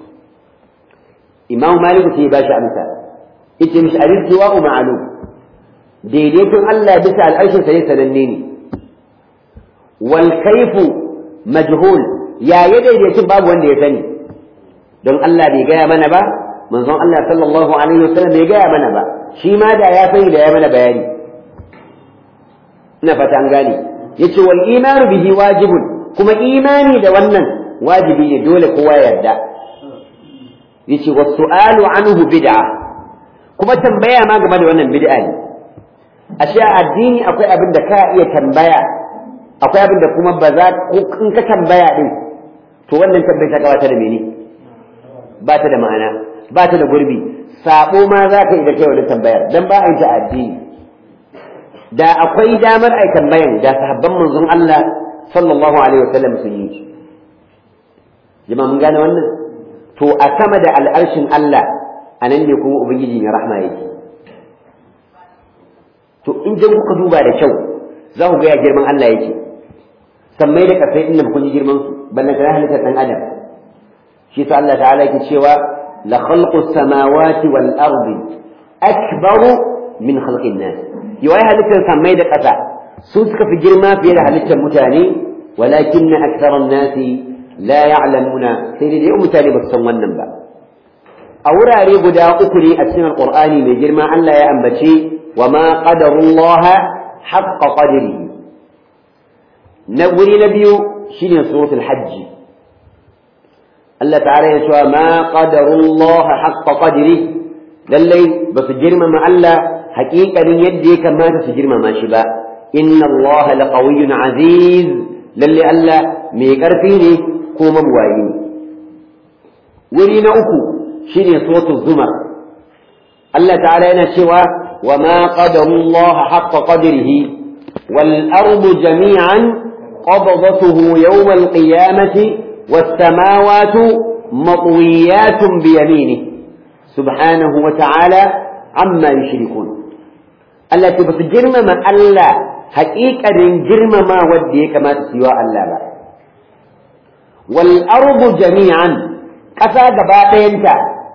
Imam Maliku sai ya bashi amsa yace mishi al-istiwa ma'lum daidaiton Allah bisa al'arshinsa ne sananne ne wal kaifu majhul ya ya daidaiton babu wanda ya sani don Allah bai gaya mana ba manzon Allah sallallahu alaihi wasallam bai gaya mana ba shi ma da ya sani da ya mana bayani ina fata an gane yace wal imanu bihi wajibun kuma imani da wannan wajibi ne dole kowa ya yarda yace was su'alu anhu bid'a kuma tambaya ma game da wannan bid'a ne ashe a addini akwai abin da ka iya tambaya akwai abin da kuma ba za in ka tambaya din to wannan tambayar ta gabata da mene ba ta da ma'ana ba ta da gurbi sabo ma za ka yi da kai wani tambayar dan ba a yi ta addini da akwai damar ai tambayan da sahabban manzon Allah sallallahu alaihi wasallam sun yi jama'a mun gane wannan to a sama da al'arshin Allah a nan ne kuma ubangiji mai rahma yake to in jan kuka duba da kyau za ku ga ya girman Allah yake sammai da kasai inda kun ji girman su ballan kana halittar dan adam shi sa Allah ta'ala yake cewa la khalqu samawati wal ardi akbaru min khalqin nas yawai halittar sammai da kasa su suka fi girma fiye da halittar mutane walakin aktharan nasi la ya'lamuna sai dai mutane ba su san wannan ba a wurare guda uku ne a cikin alqur'ani mai girma Allah ya ambace wa ma qadarullaha haqqa qadrihi na wuri na biyu shine suratul hajji Allah ta'ala ya cewa ma qadarullaha haqqa qadri lallai ba su girmama Allah haƙiƙanin yadda ya kamata su girmama shi ba inna Allah laqawiyyun aziz lalle Allah mai ƙarfi ne ko mabuwayi ne wuri na uku shine suratul zumar Allah ta'ala yana cewa wa ma qadarullaha haqqa qadrihi wal ardu jami'an qabdatuhu yawm al qiyamati والسماوات مطويات بيمينه سبحانه وتعالى عما يشركون التي بس جرم ما ألا حقيقة جرم ما ودي كما تسوى ألا با والأرض جميعا كفى قباتينك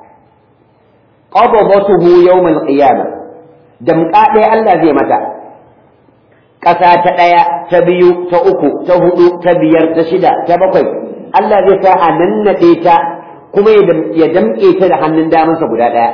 قبضته يوم القيامة دمقاء ألا زي متى ƙasa ta ɗaya ta biyu ta uku ta hudu ta biyar ta shida ta bakwai Allah zai sa a nannaɗe ta kuma ya damƙe ta da hannun damansa guda ɗaya.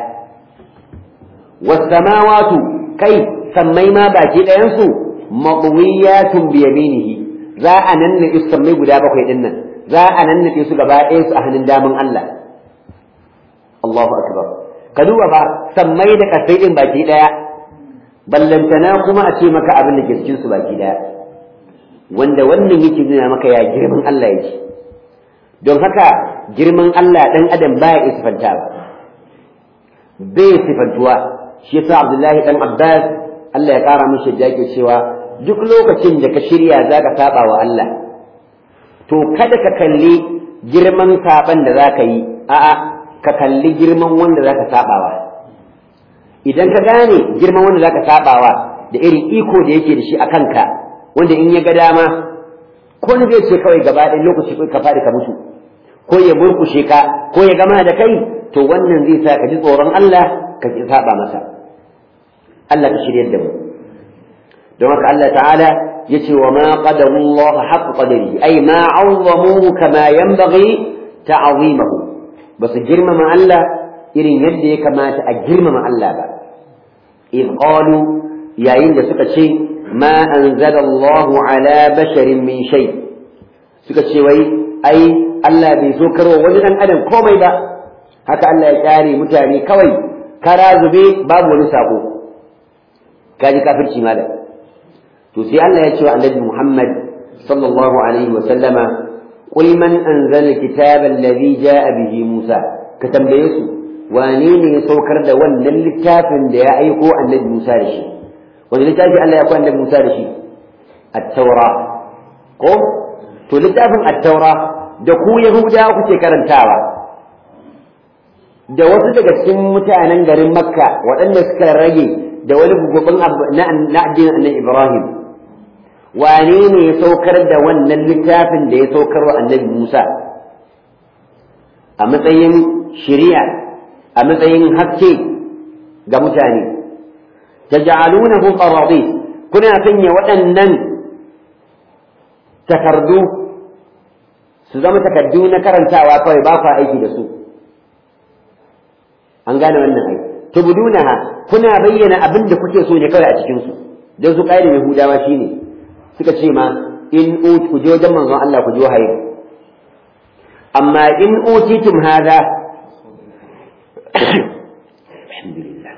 Wasamawatu kai sammai ma baki ɗayansu maɓuwiyatun biyaminihi za a nannaɗe su sammai guda bakwai ɗin nan za a nannaɗe su gaba ɗayansu a hannun daman Allah. Allahu akbar. Ka duba ba sammai da kasai ɗin baki ɗaya ballantana kuma a ce maka abin da ke cikin su baki ɗaya. Wanda wannan yake nuna maka ya girman Allah yake. don haka girman Allah ɗan adam baya iya sifanta ba bai sifantuwa shi yasa Abdullahi ɗan Abbas Allah ya ƙara mishi da yake cewa duk lokacin da ka shirya za ka saba wa Allah to kada ka kalli girman saban da za ka yi a'a ka kalli girman wanda za ka sabawa idan ka gane girman wanda za ka sabawa da irin iko da yake da shi a kanka wanda in ya ga dama ko ne zai ce kawai gaba ɗaya lokaci ka faɗi ka mutu ko ya burkushe ka ko ya gama da kai to wannan zai sa ka ji tsoron Allah ka ki saba masa Allah ka shiryar da mu don haka Allah ta'ala yace wa ma qadamu Allah haqq qadari ay ma 'azzamuhu kama yanbaghi ta'zimahu basu girmama Allah irin yadda ya kamata a girmama Allah ba in qalu yayin da suka ce ma anzala Allah ala basharin min shay suka ce wai ai Allah bai so karwa wani dan adam komai ba haka Allah ya kyare mutane kawai kara zube babu wani sako kaji kafirci malam to sai Allah ya ce wa annabi Muhammad sallallahu alaihi wa sallama qul man anzala kitaba alladhi jaa bihi Musa ka tambaye su wane ne ya saukar da wannan littafin da ya aiko annabi Musa da shi wani littafi Allah ya aiko annabi Musa da shi at-taura ko to littafin at-taura da ku yahudawa kuke karantawa da wasu daga cikin mutanen garin makka waɗanda suka rage da wani gugubin na addinin annabi ibrahim wane ne ya saukar da wannan littafin da ya saukar wa annabi musa a matsayin shari'a a matsayin haske ga mutane taj'alunahu qaradis kuna sanya waɗannan takardu su zama takardu na karantawa kawai ba ku aiki da su an gane wannan ai tubdunaha kuna bayyana abin da kuke so ne kawai a cikin su dan su kai da yahudawa shine suka ce ma in ut ku je wajen manzon Allah ku je wahayi amma in utitum hada alhamdulillah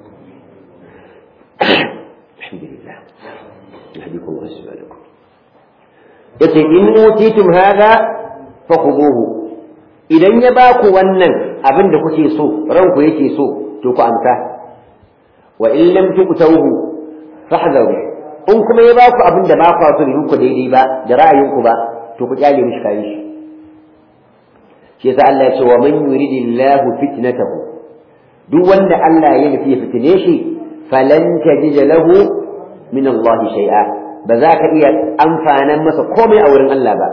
alhamdulillah yahdikum wa yasbirukum yace in utitum hada fakhuduhu idan ya ba ku wannan abin da kuke so ranku yake so to ku amsa wa in lam tuqtawhu fahdharu in kuma ya ba ku abin da ba ku so da ku daidai ba da ra'ayinku ba to ku kyale mishi kai shi shi yasa Allah ya ce wa man yuridillahu fitnatahu duk wanda Allah ya nufi ya fitine shi falan tajid lahu min Allah shay'a ba za ka iya amfanan masa komai a wurin Allah ba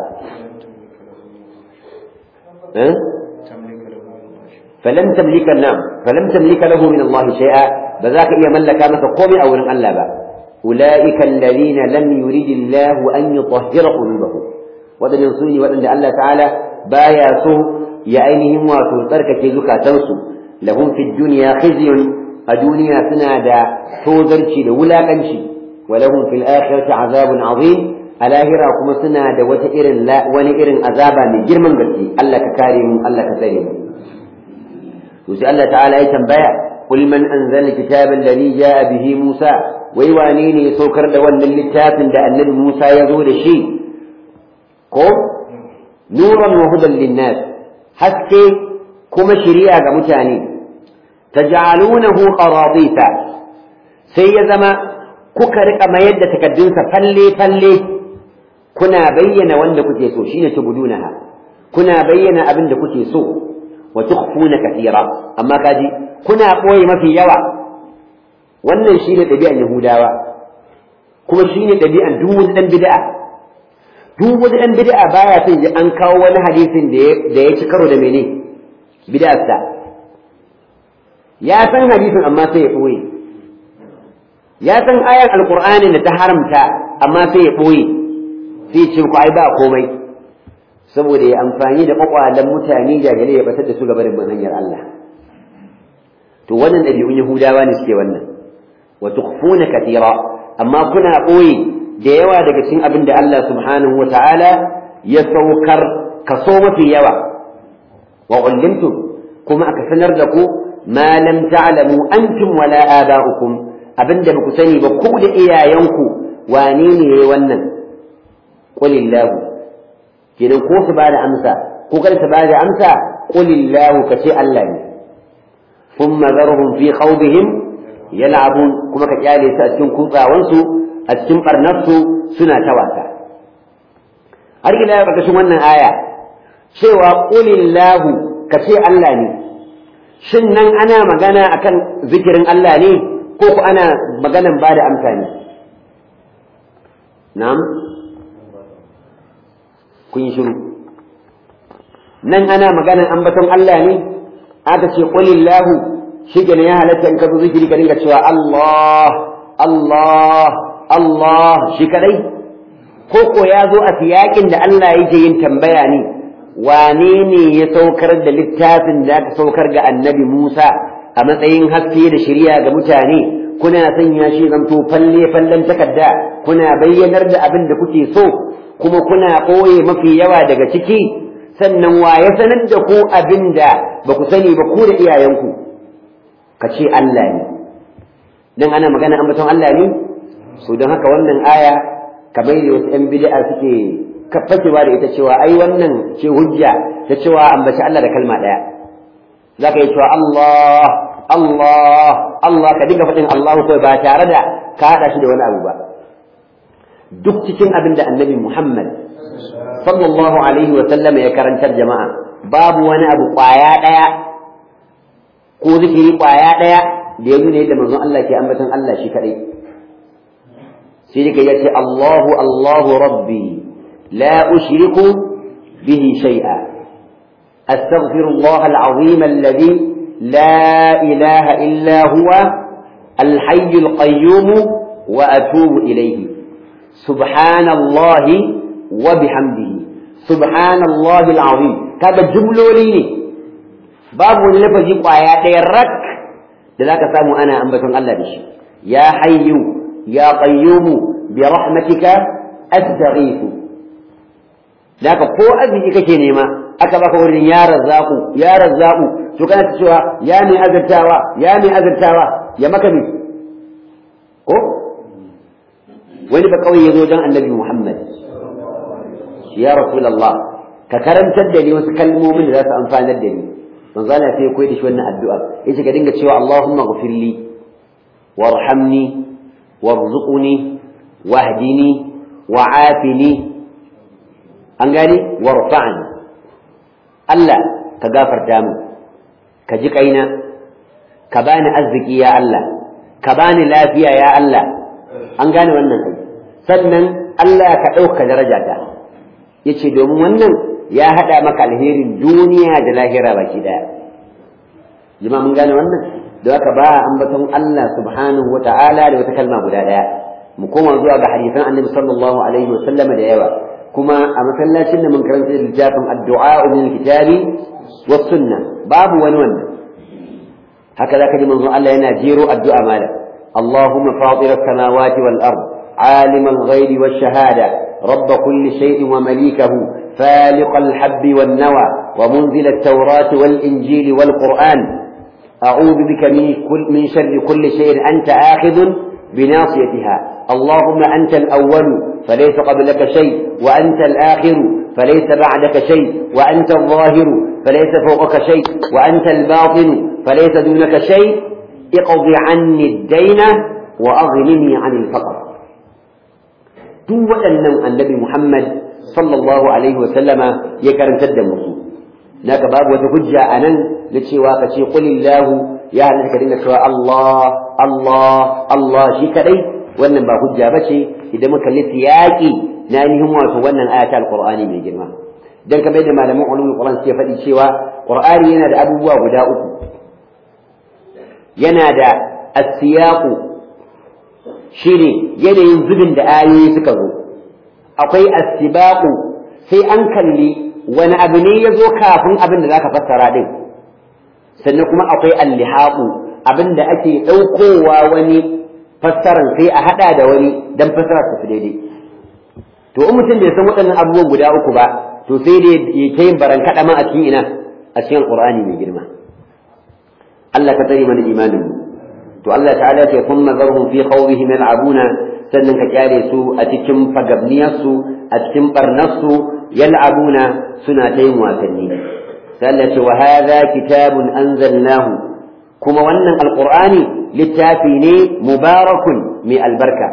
فلم تملك نعم فلم تملك له من الله شيئا بذاك إيا ملك مثل قومي أو من الله أولئك الذين لم يريد الله أن يطهر قلوبهم وذن ينصوني وأن الله تعالى بايا سو يعينهم وتنطرك كيزك تنسو لهم في الدنيا خزي الدنيا سنادا توزرشي لولا كنشي ولهم في الآخرة عذاب عظيم الاهرة كما سنادا وتئرن لا ونئرن عذابا من جرمان قلتي الله ككارم الله كسرم وسأل الله تعالى يتنبيع قل من أنزل الكتاب الذي جاء به موسى ويوانيني سوكر دون اللتاف دا النبي موسى يزول شيء قم نورا وهدى للناس حتى كما شريعة متاني تجعلونه قراضيث سيزما كوكرك ما يد تكدنس فلي فلي كنا بين وان كتيسو شين تبدونها كنا بين أبن كتيسو وتخفون كثيرا أما كاجي كنا قوي ما في يوا wannan shine ɗabi'an Yahudawa kuma shine ɗabi'an duk wani ɗan bid'a duk wani ɗan bid'a baya son ji an kawo wani hadisin da ya da ya ci karo da mene bid'arsa ya san hadisin amma sai ya ɓoye ya san ayan alqur'ani da ta haramta amma sai ya ɓoye sai ya ce ku ai ba komai saboda ya amfani da kwakwalen mutane jahilai ya batar da su gabarin hanyar Allah to wannan ɗabi'un Yahudawa ne suke wannan wa tukhfuna katira amma kuna ɓoye da yawa daga cikin abin da Allah subhanahu wa ta'ala ya saukar kaso mafi yawa wa ullimtum kuma aka sanar da ku ma lam ta'lamu antum wala aba'ukum abinda ba ku sani ba ku da iyayenku wane ne yayi wannan qulillahu kenan ko su bada amsa ko kada su bada amsa qulillahu kace Allah ne thumma zarhum fi khawdihim yal'abun kuma ka kyale su a cikin kutsawansu a cikin barnarsu suna ta wasa har ila yau ƙarƙashin wannan aya cewa qulillahu kace Allah ne shin nan ana magana akan zikirin Allah ne ko ku ana maganan bada amsa ne na'am kun yi shiru nan ana maganan ambaton Allah ne aka ce qulillahu shi ne ya halatta in ka zo zikiri ka dinga cewa Allah Allah Allah shi kadai ko ko ya zo a siyakin da Allah yake yin tambaya ne wane ne ya saukar da littafin da aka saukar ga annabi Musa a matsayin haske da shari'a ga mutane kuna sanya shi zanto falle fallen takarda kuna bayyanar da abin da kuke so kuma kuna ɓoye mafi yawa daga ciki sannan wa ya sanar da ku abin da ba ku sani ba ku da iyayenku ka ce Allah ne dan ana magana ambaton Allah ne so don haka wannan aya kamar da wasu 'yan bid'a suke fakewa da ita cewa ai wannan ce hujja ta cewa ambaci Allah da kalma ɗaya za ka yi cewa Allah Allah Allah ka dinga faɗin Allahu kawai ba tare da ka haɗa shi da wani abu ba duk cikin abin da annabi Muhammad sallallahu alaihi wa sallama ya karantar jama'a babu wani abu ƙwaya ɗaya ko zikiri ƙwaya ɗaya da ya nuna yadda manzon Allah ke ambaton Allah shi kaɗai sai dai ya ce Allahu Allahu Rabbi la ushriku bihi shay'a astaghfirullah al-azim alladhi لا إله إلا هو الحي القيوم وأتوب إليه سبحان الله وبحمده سبحان الله العظيم هذا جملة لي باب لفظ قايات الرك لذلك سامو أنا أنبتن الله بشي يا حي يا قيوم برحمتك أستغيث ذاك قوة أبي كشيني ما أكبر يا رزاق يا رزاق to kana ta cewa ya mai azartawa ya mai azartawa ya maka ne ko wani ba kawai ya zo don annabi Muhammad ya rasulullah ka karantar da ni wasu kalmomin da za su amfanar da ni manzo Allah sai ya koyi da shi wannan addu'a yace ka dinga cewa Allahumma ghfirli warhamni warzuqni wahdini wa'afini an gani warfa'ni Allah ka gafarta min ka ji kaina ka bani arziki ya Allah ka bani lafiya ya Allah an gane wannan kai sannan Allah ka ɗauka darajata yace domin wannan ya haɗa maka alherin duniya da lahira baki daya jama'a mun gane wannan da haka ba ambaton Allah subhanahu wa ta'ala da wata kalma guda daya mu koma zuwa ga hadisan annabi sallallahu alaihi wa sallama da yawa kuma a masallacin da mun karanta littafin addu'a min kitabi was sunna babu wani wannan haka zaka ji manzon Allah yana jero addu'a malam Allahumma fatir as-samawati wal ard عالم الغيب والشهادة رب كل شيء ومليكه فالق الحب والنوى ومنزل التوراة والإنجيل والقرآن أعوذ بك من, كل من شر كل شيء أنت آخذ بناصيتها اللهم أنت الأول فليس قبلك شيء وأنت الآخر فليس بعدك شيء وأنت الظاهر فليس فوقك شيء وأنت الباطن فليس دونك شيء اقض عني الدين وأغنني عن الفقر duk waɗannan annabi Muhammad sallallahu alaihi wa sallama ya karantar da musu naka babu wata hujja a nan na cewa ka ce qulillahu ya halatta ka dinga cewa Allah Allah Allah shi kadai wannan ba hujja bace idan muka kalli siyaki na ainihin wato wannan aya ta alqur'ani mai girma dan kamar da malaman ulumul qur'an suke faɗi cewa qur'ani yana da abubuwa guda uku yana da as-siyaqu shine yanayin zubin da ayoyi suka zo akwai as-sibaqu sai an kalli wani abu ne ya zo kafin abin da zaka fassara din sannan kuma akwai al-lihaqu abin da ake ɗaukowa wani fassaran sai a haɗa da wani dan fassara ta fi daidai to in mutum bai san waɗannan abubuwan guda uku ba to sai dai ya ta yin baran kaɗa ma a cikin ina a cikin alƙur'ani mai girma Allah ka tsare mana imanin mu to Allah ta'ala ce kun nazarhum fi khawrihim yal'abuna sannan ka kyale su a cikin fagabniyar su a cikin barnar su yal'abuna suna ta yin wasanni sai Allah ce wa hadha kitabun anzalnahu kuma wannan alqur'ani littafi ne mubarakun mai albarka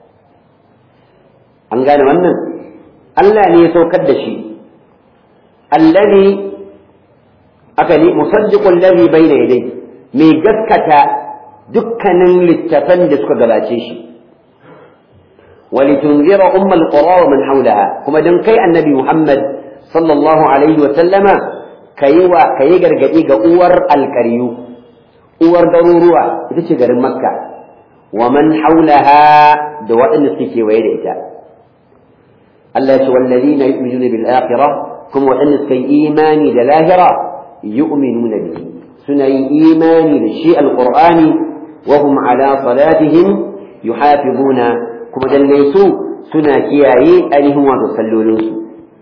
an gane wannan Allah ne ya saukar da shi allazi aka ne musaddiqul ladhi bayna yadayhi mai gaskata dukkanin littafan da suka gabace shi walitunzira ummul qura wa man hawlaha kuma dan kai annabi Muhammad sallallahu alaihi wa sallama kayi wa kayi gargadi ga uwar alqaryu uwar garuruwa ita ce garin makka wa man haulaha da waɗanda suke kewaye da ita Allah ya ce wallazina yu'minuna bil akhirah kuma waɗanda suka yi imani da lahira yu'minuna bihi suna yin imani da shi alqur'ani wa hum ala salatihim yuhafizuna kuma dalle su suna kiyaye ainihin wato sallolinsu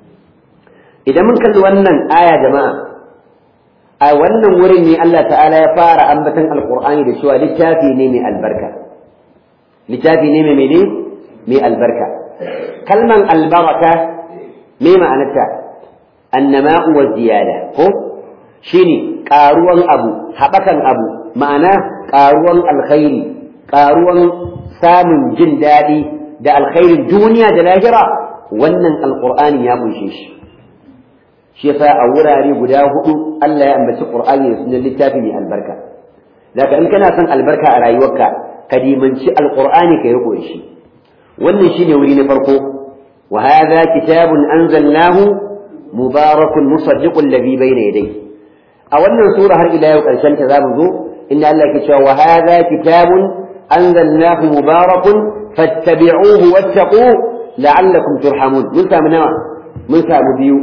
idan mun kalli wannan aya jama'a a wannan wurin ne Allah ta'ala ya fara ambatan alqur'ani da cewa littafi ne mai albarka littafi ne mai mene mai albarka kalman albaraka me ma'anarta annama'u wa ziyada ko shine karuwan abu haɓakan abu ma'ana karuwan alkhairi karuwan samun jin daɗi da alkhairin duniya da lahira wannan alqur'ani ya kunshe shi shi yasa a wurare guda hudu Allah ya ambaci Qur'ani da sunan littafi mai albarka daga in kana son albarka a rayuwarka ka dimanci alqur'ani ka riko da shi wannan shine wuri na farko wa hadha kitabun anzalnahu mubarakun musaddiqul ladhi bayna yadayhi a wannan sura har ila yau karshen ta zamu zo inda Allah ke cewa wa hadha kitabun anzalnahu mubarakun fattabi'uhu wattaqu la'allakum turhamun mun samu nawa mun samu biyu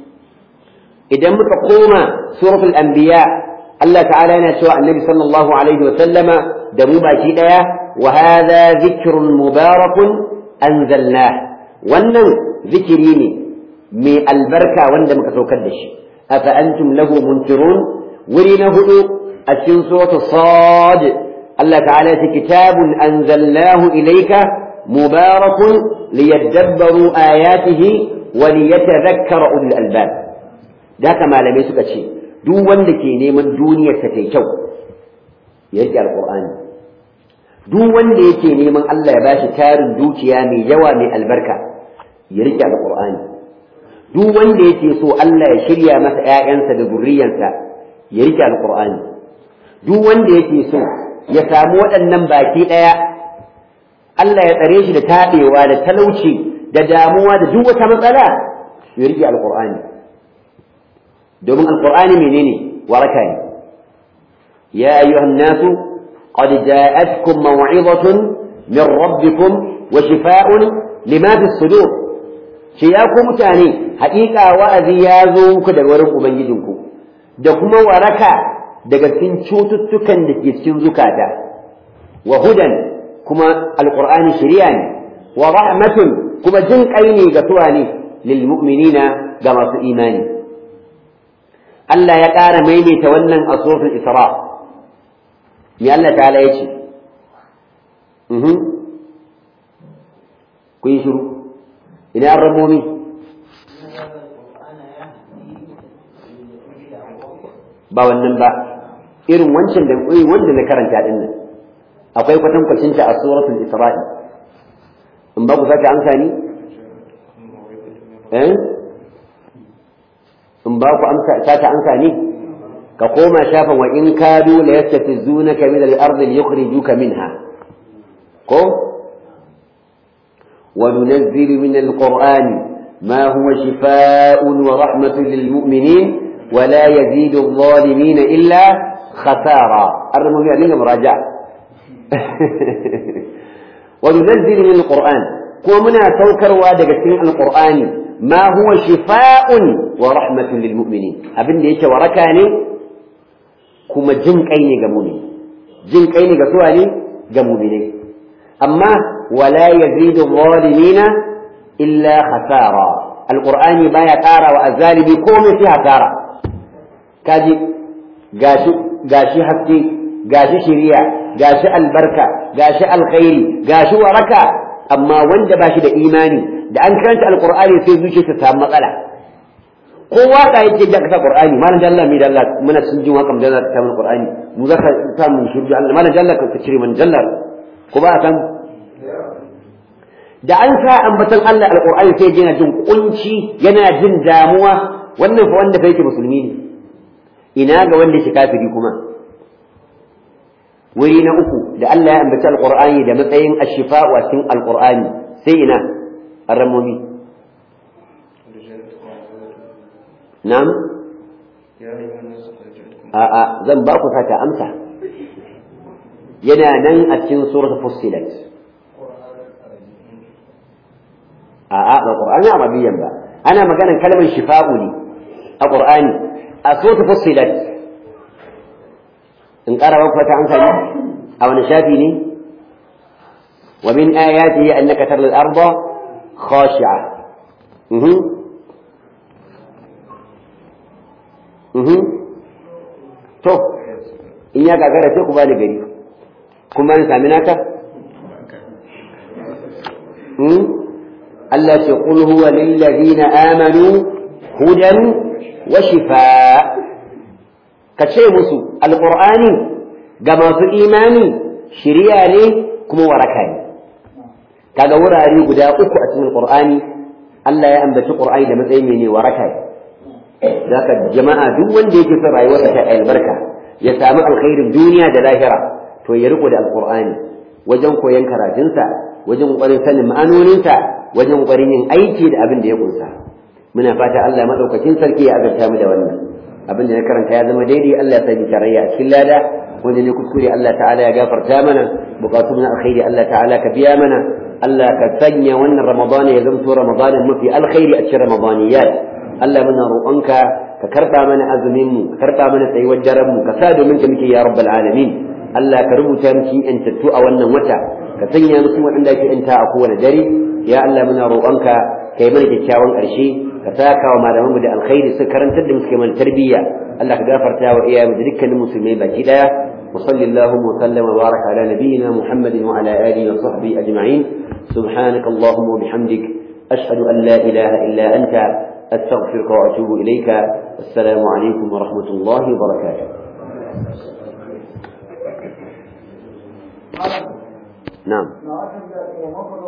idan muka koma suratul anbiya Allah ta'ala yana cewa annabi sallallahu alaihi wa sallama da mu baki daya wa hadha dhikrun mubarakun anzalna wannan zikiri ne mai albarka wanda muka saukar da shi afa antum lahu munkirun wuri na hudu a cikin suratul sad Allah ta'ala ya ce kitabun anzalnahu ilayka mubarakun liyadabbaru ayatihi wa liyatadhakkara ulul albab da haka malamai suka ce duk wanda ke neman duniyar ta tai kyau ya rike alqur'ani duk wanda yake neman Allah ya bashi tarin dukiya mai yawa mai albarka ya rike alqur'ani duk wanda yake so Allah ya shirya masa ƴaƴansa da zurriyansa ya rike alqur'ani duk wanda yake so ya samu waɗannan baki ɗaya Allah ya tsare shi da taɓewa da talauci da damuwa da duk wata matsala ya rike alqur'ani domin alqur'ani menene waraka ne ya ayyuhan nasu qad ja'atkum maw'izatun min rabbikum wa shifaa'un lima fi sudur ce ya ku mutane haƙiƙa wa'azi ya zo muku daga wurin ubangijinku da kuma waraka daga cikin cututtukan da ke cikin zukata wa hudan kuma alqur'ani shari'a ne wa rahmatun kuma jin kai ne ga tuwa ne lil mu'minina ga masu imani Allah ya ƙara maimaita wannan a suratul Isra. Me Allah ta'ala ya ce? Mhm. Ku yi shiru. Ina an ramomi? Ba wannan ba. Irin wancan da wanda na karanta din nan. Akwai kwatankwacinta a suratul Isra'i. In ba ku sake amsa ni? Eh? in ba ku amsa ta amsa ne ka koma shafin wa in kadu la yastafizunaka min al-ard yukhrijuka minha ko wa nunazzilu min al-qur'an ma huwa shifaa'un wa rahmatun lil mu'minin wa la yazidu adh-dhalimin illa khasara armu ya dinga muraja wa nunazzilu min al-qur'an kuma muna saukarwa daga cikin al-qur'ani ما هو شفاء ورحمة للمؤمنين أبن ديك وركاني كما جن كيني جمومي جن كيني جسواني جمومي أما ولا يزيد الظالمين إلا خسارة القرآن ما يتارى وأزالي بكوم فيها تارى كاجي gashi gashi haske gashi shiriya gashi albarka gashi alkhairi gashi waraka amma wanda ba shi da imani da an karanta alqur'ani sai zuciyarsa ta samu matsala ko waka yake da kasa qur'ani malam da Allah mai da Allah muna sun jin wakan da ta mun qur'ani mu zaka sa mun shirju Allah malam da Allah ka cire mun jalla ko ba san da an sa ambatan Allah alqur'ani sai yana jin kunci yana jin damuwa wannan fa wanda fa yake musulmi ne ina ga wanda shi kafiri kuma wuri na uku da Allah ya ambaci alqur'ani da matsayin ashifa wa cikin alqur'ani sai ina arramomi na'am يا a'a zan ba ku saka amsa yana nan a cikin suratul fussilat a'a ba qur'ani arabiyyan ba ana maganar kalmar shifa'u ne a qur'ani a suratul fussilat in ƙara ba ku fata amsa ne a wani shafi ne wa min ayatihi annaka taral arda khashi'a mhm mhm to in ya gagara sai ku ba ni gari kuma in sami naka Allah ce qul huwa lil ladina amanu hudan wa shifaa ka ce musu alqur'ani ga masu imani shiriya ne kuma waraka ne kaga wurare guda uku a cikin qur'ani Allah ya ambaci qur'ani da matsayin ne waraka ne zaka jama'a duk wanda yake son rayuwarsa ta albarka ya samu alkhairin duniya da lahira to ya riko da alqur'ani wajen koyon karatunsa wajen kokarin sanin ma'anoninsa wajen kokarin yin aiki da abin da ya kunsa muna fata Allah madaukakin sarki ya azarta mu da wannan abin da na karanta ya zama daidai Allah ya sani tarayya a cikin lada wanda ne kuskure Allah ta'ala ya gafarta mana bukatun na alkhairi Allah ta'ala ka biya mana Allah ka sanya wannan Ramadana ya zamto Ramadanin mafi alkhairi a cikin Ramadaniyat Allah muna roƙonka ka karɓa mana azumin mu ka karɓa mana tsayuwar daren mu ka sa domin ka muke ya rabbal alamin Allah ka rubuta mu cikin yantattu a wannan wata ka sanya mu cikin waɗanda ake yanta a kowane dare ya Allah muna roƙonka ka yi mana kyakkyawan ƙarshe ka saka wa malamanmu da alkhairi su karantar da mu suke mana tarbiyya Allah ka gafarta wa iyayenmu da dukkanin musulmai baki daya وصل اللهم وسلم وبارك على نبينا محمد وعلى آله وصحبه أجمعين سبحانك اللهم وبحمدك أشهد أن لا إله إلا أنت أستغفرك وأتوب إليك السلام عليكم ورحمة الله وبركاته نعم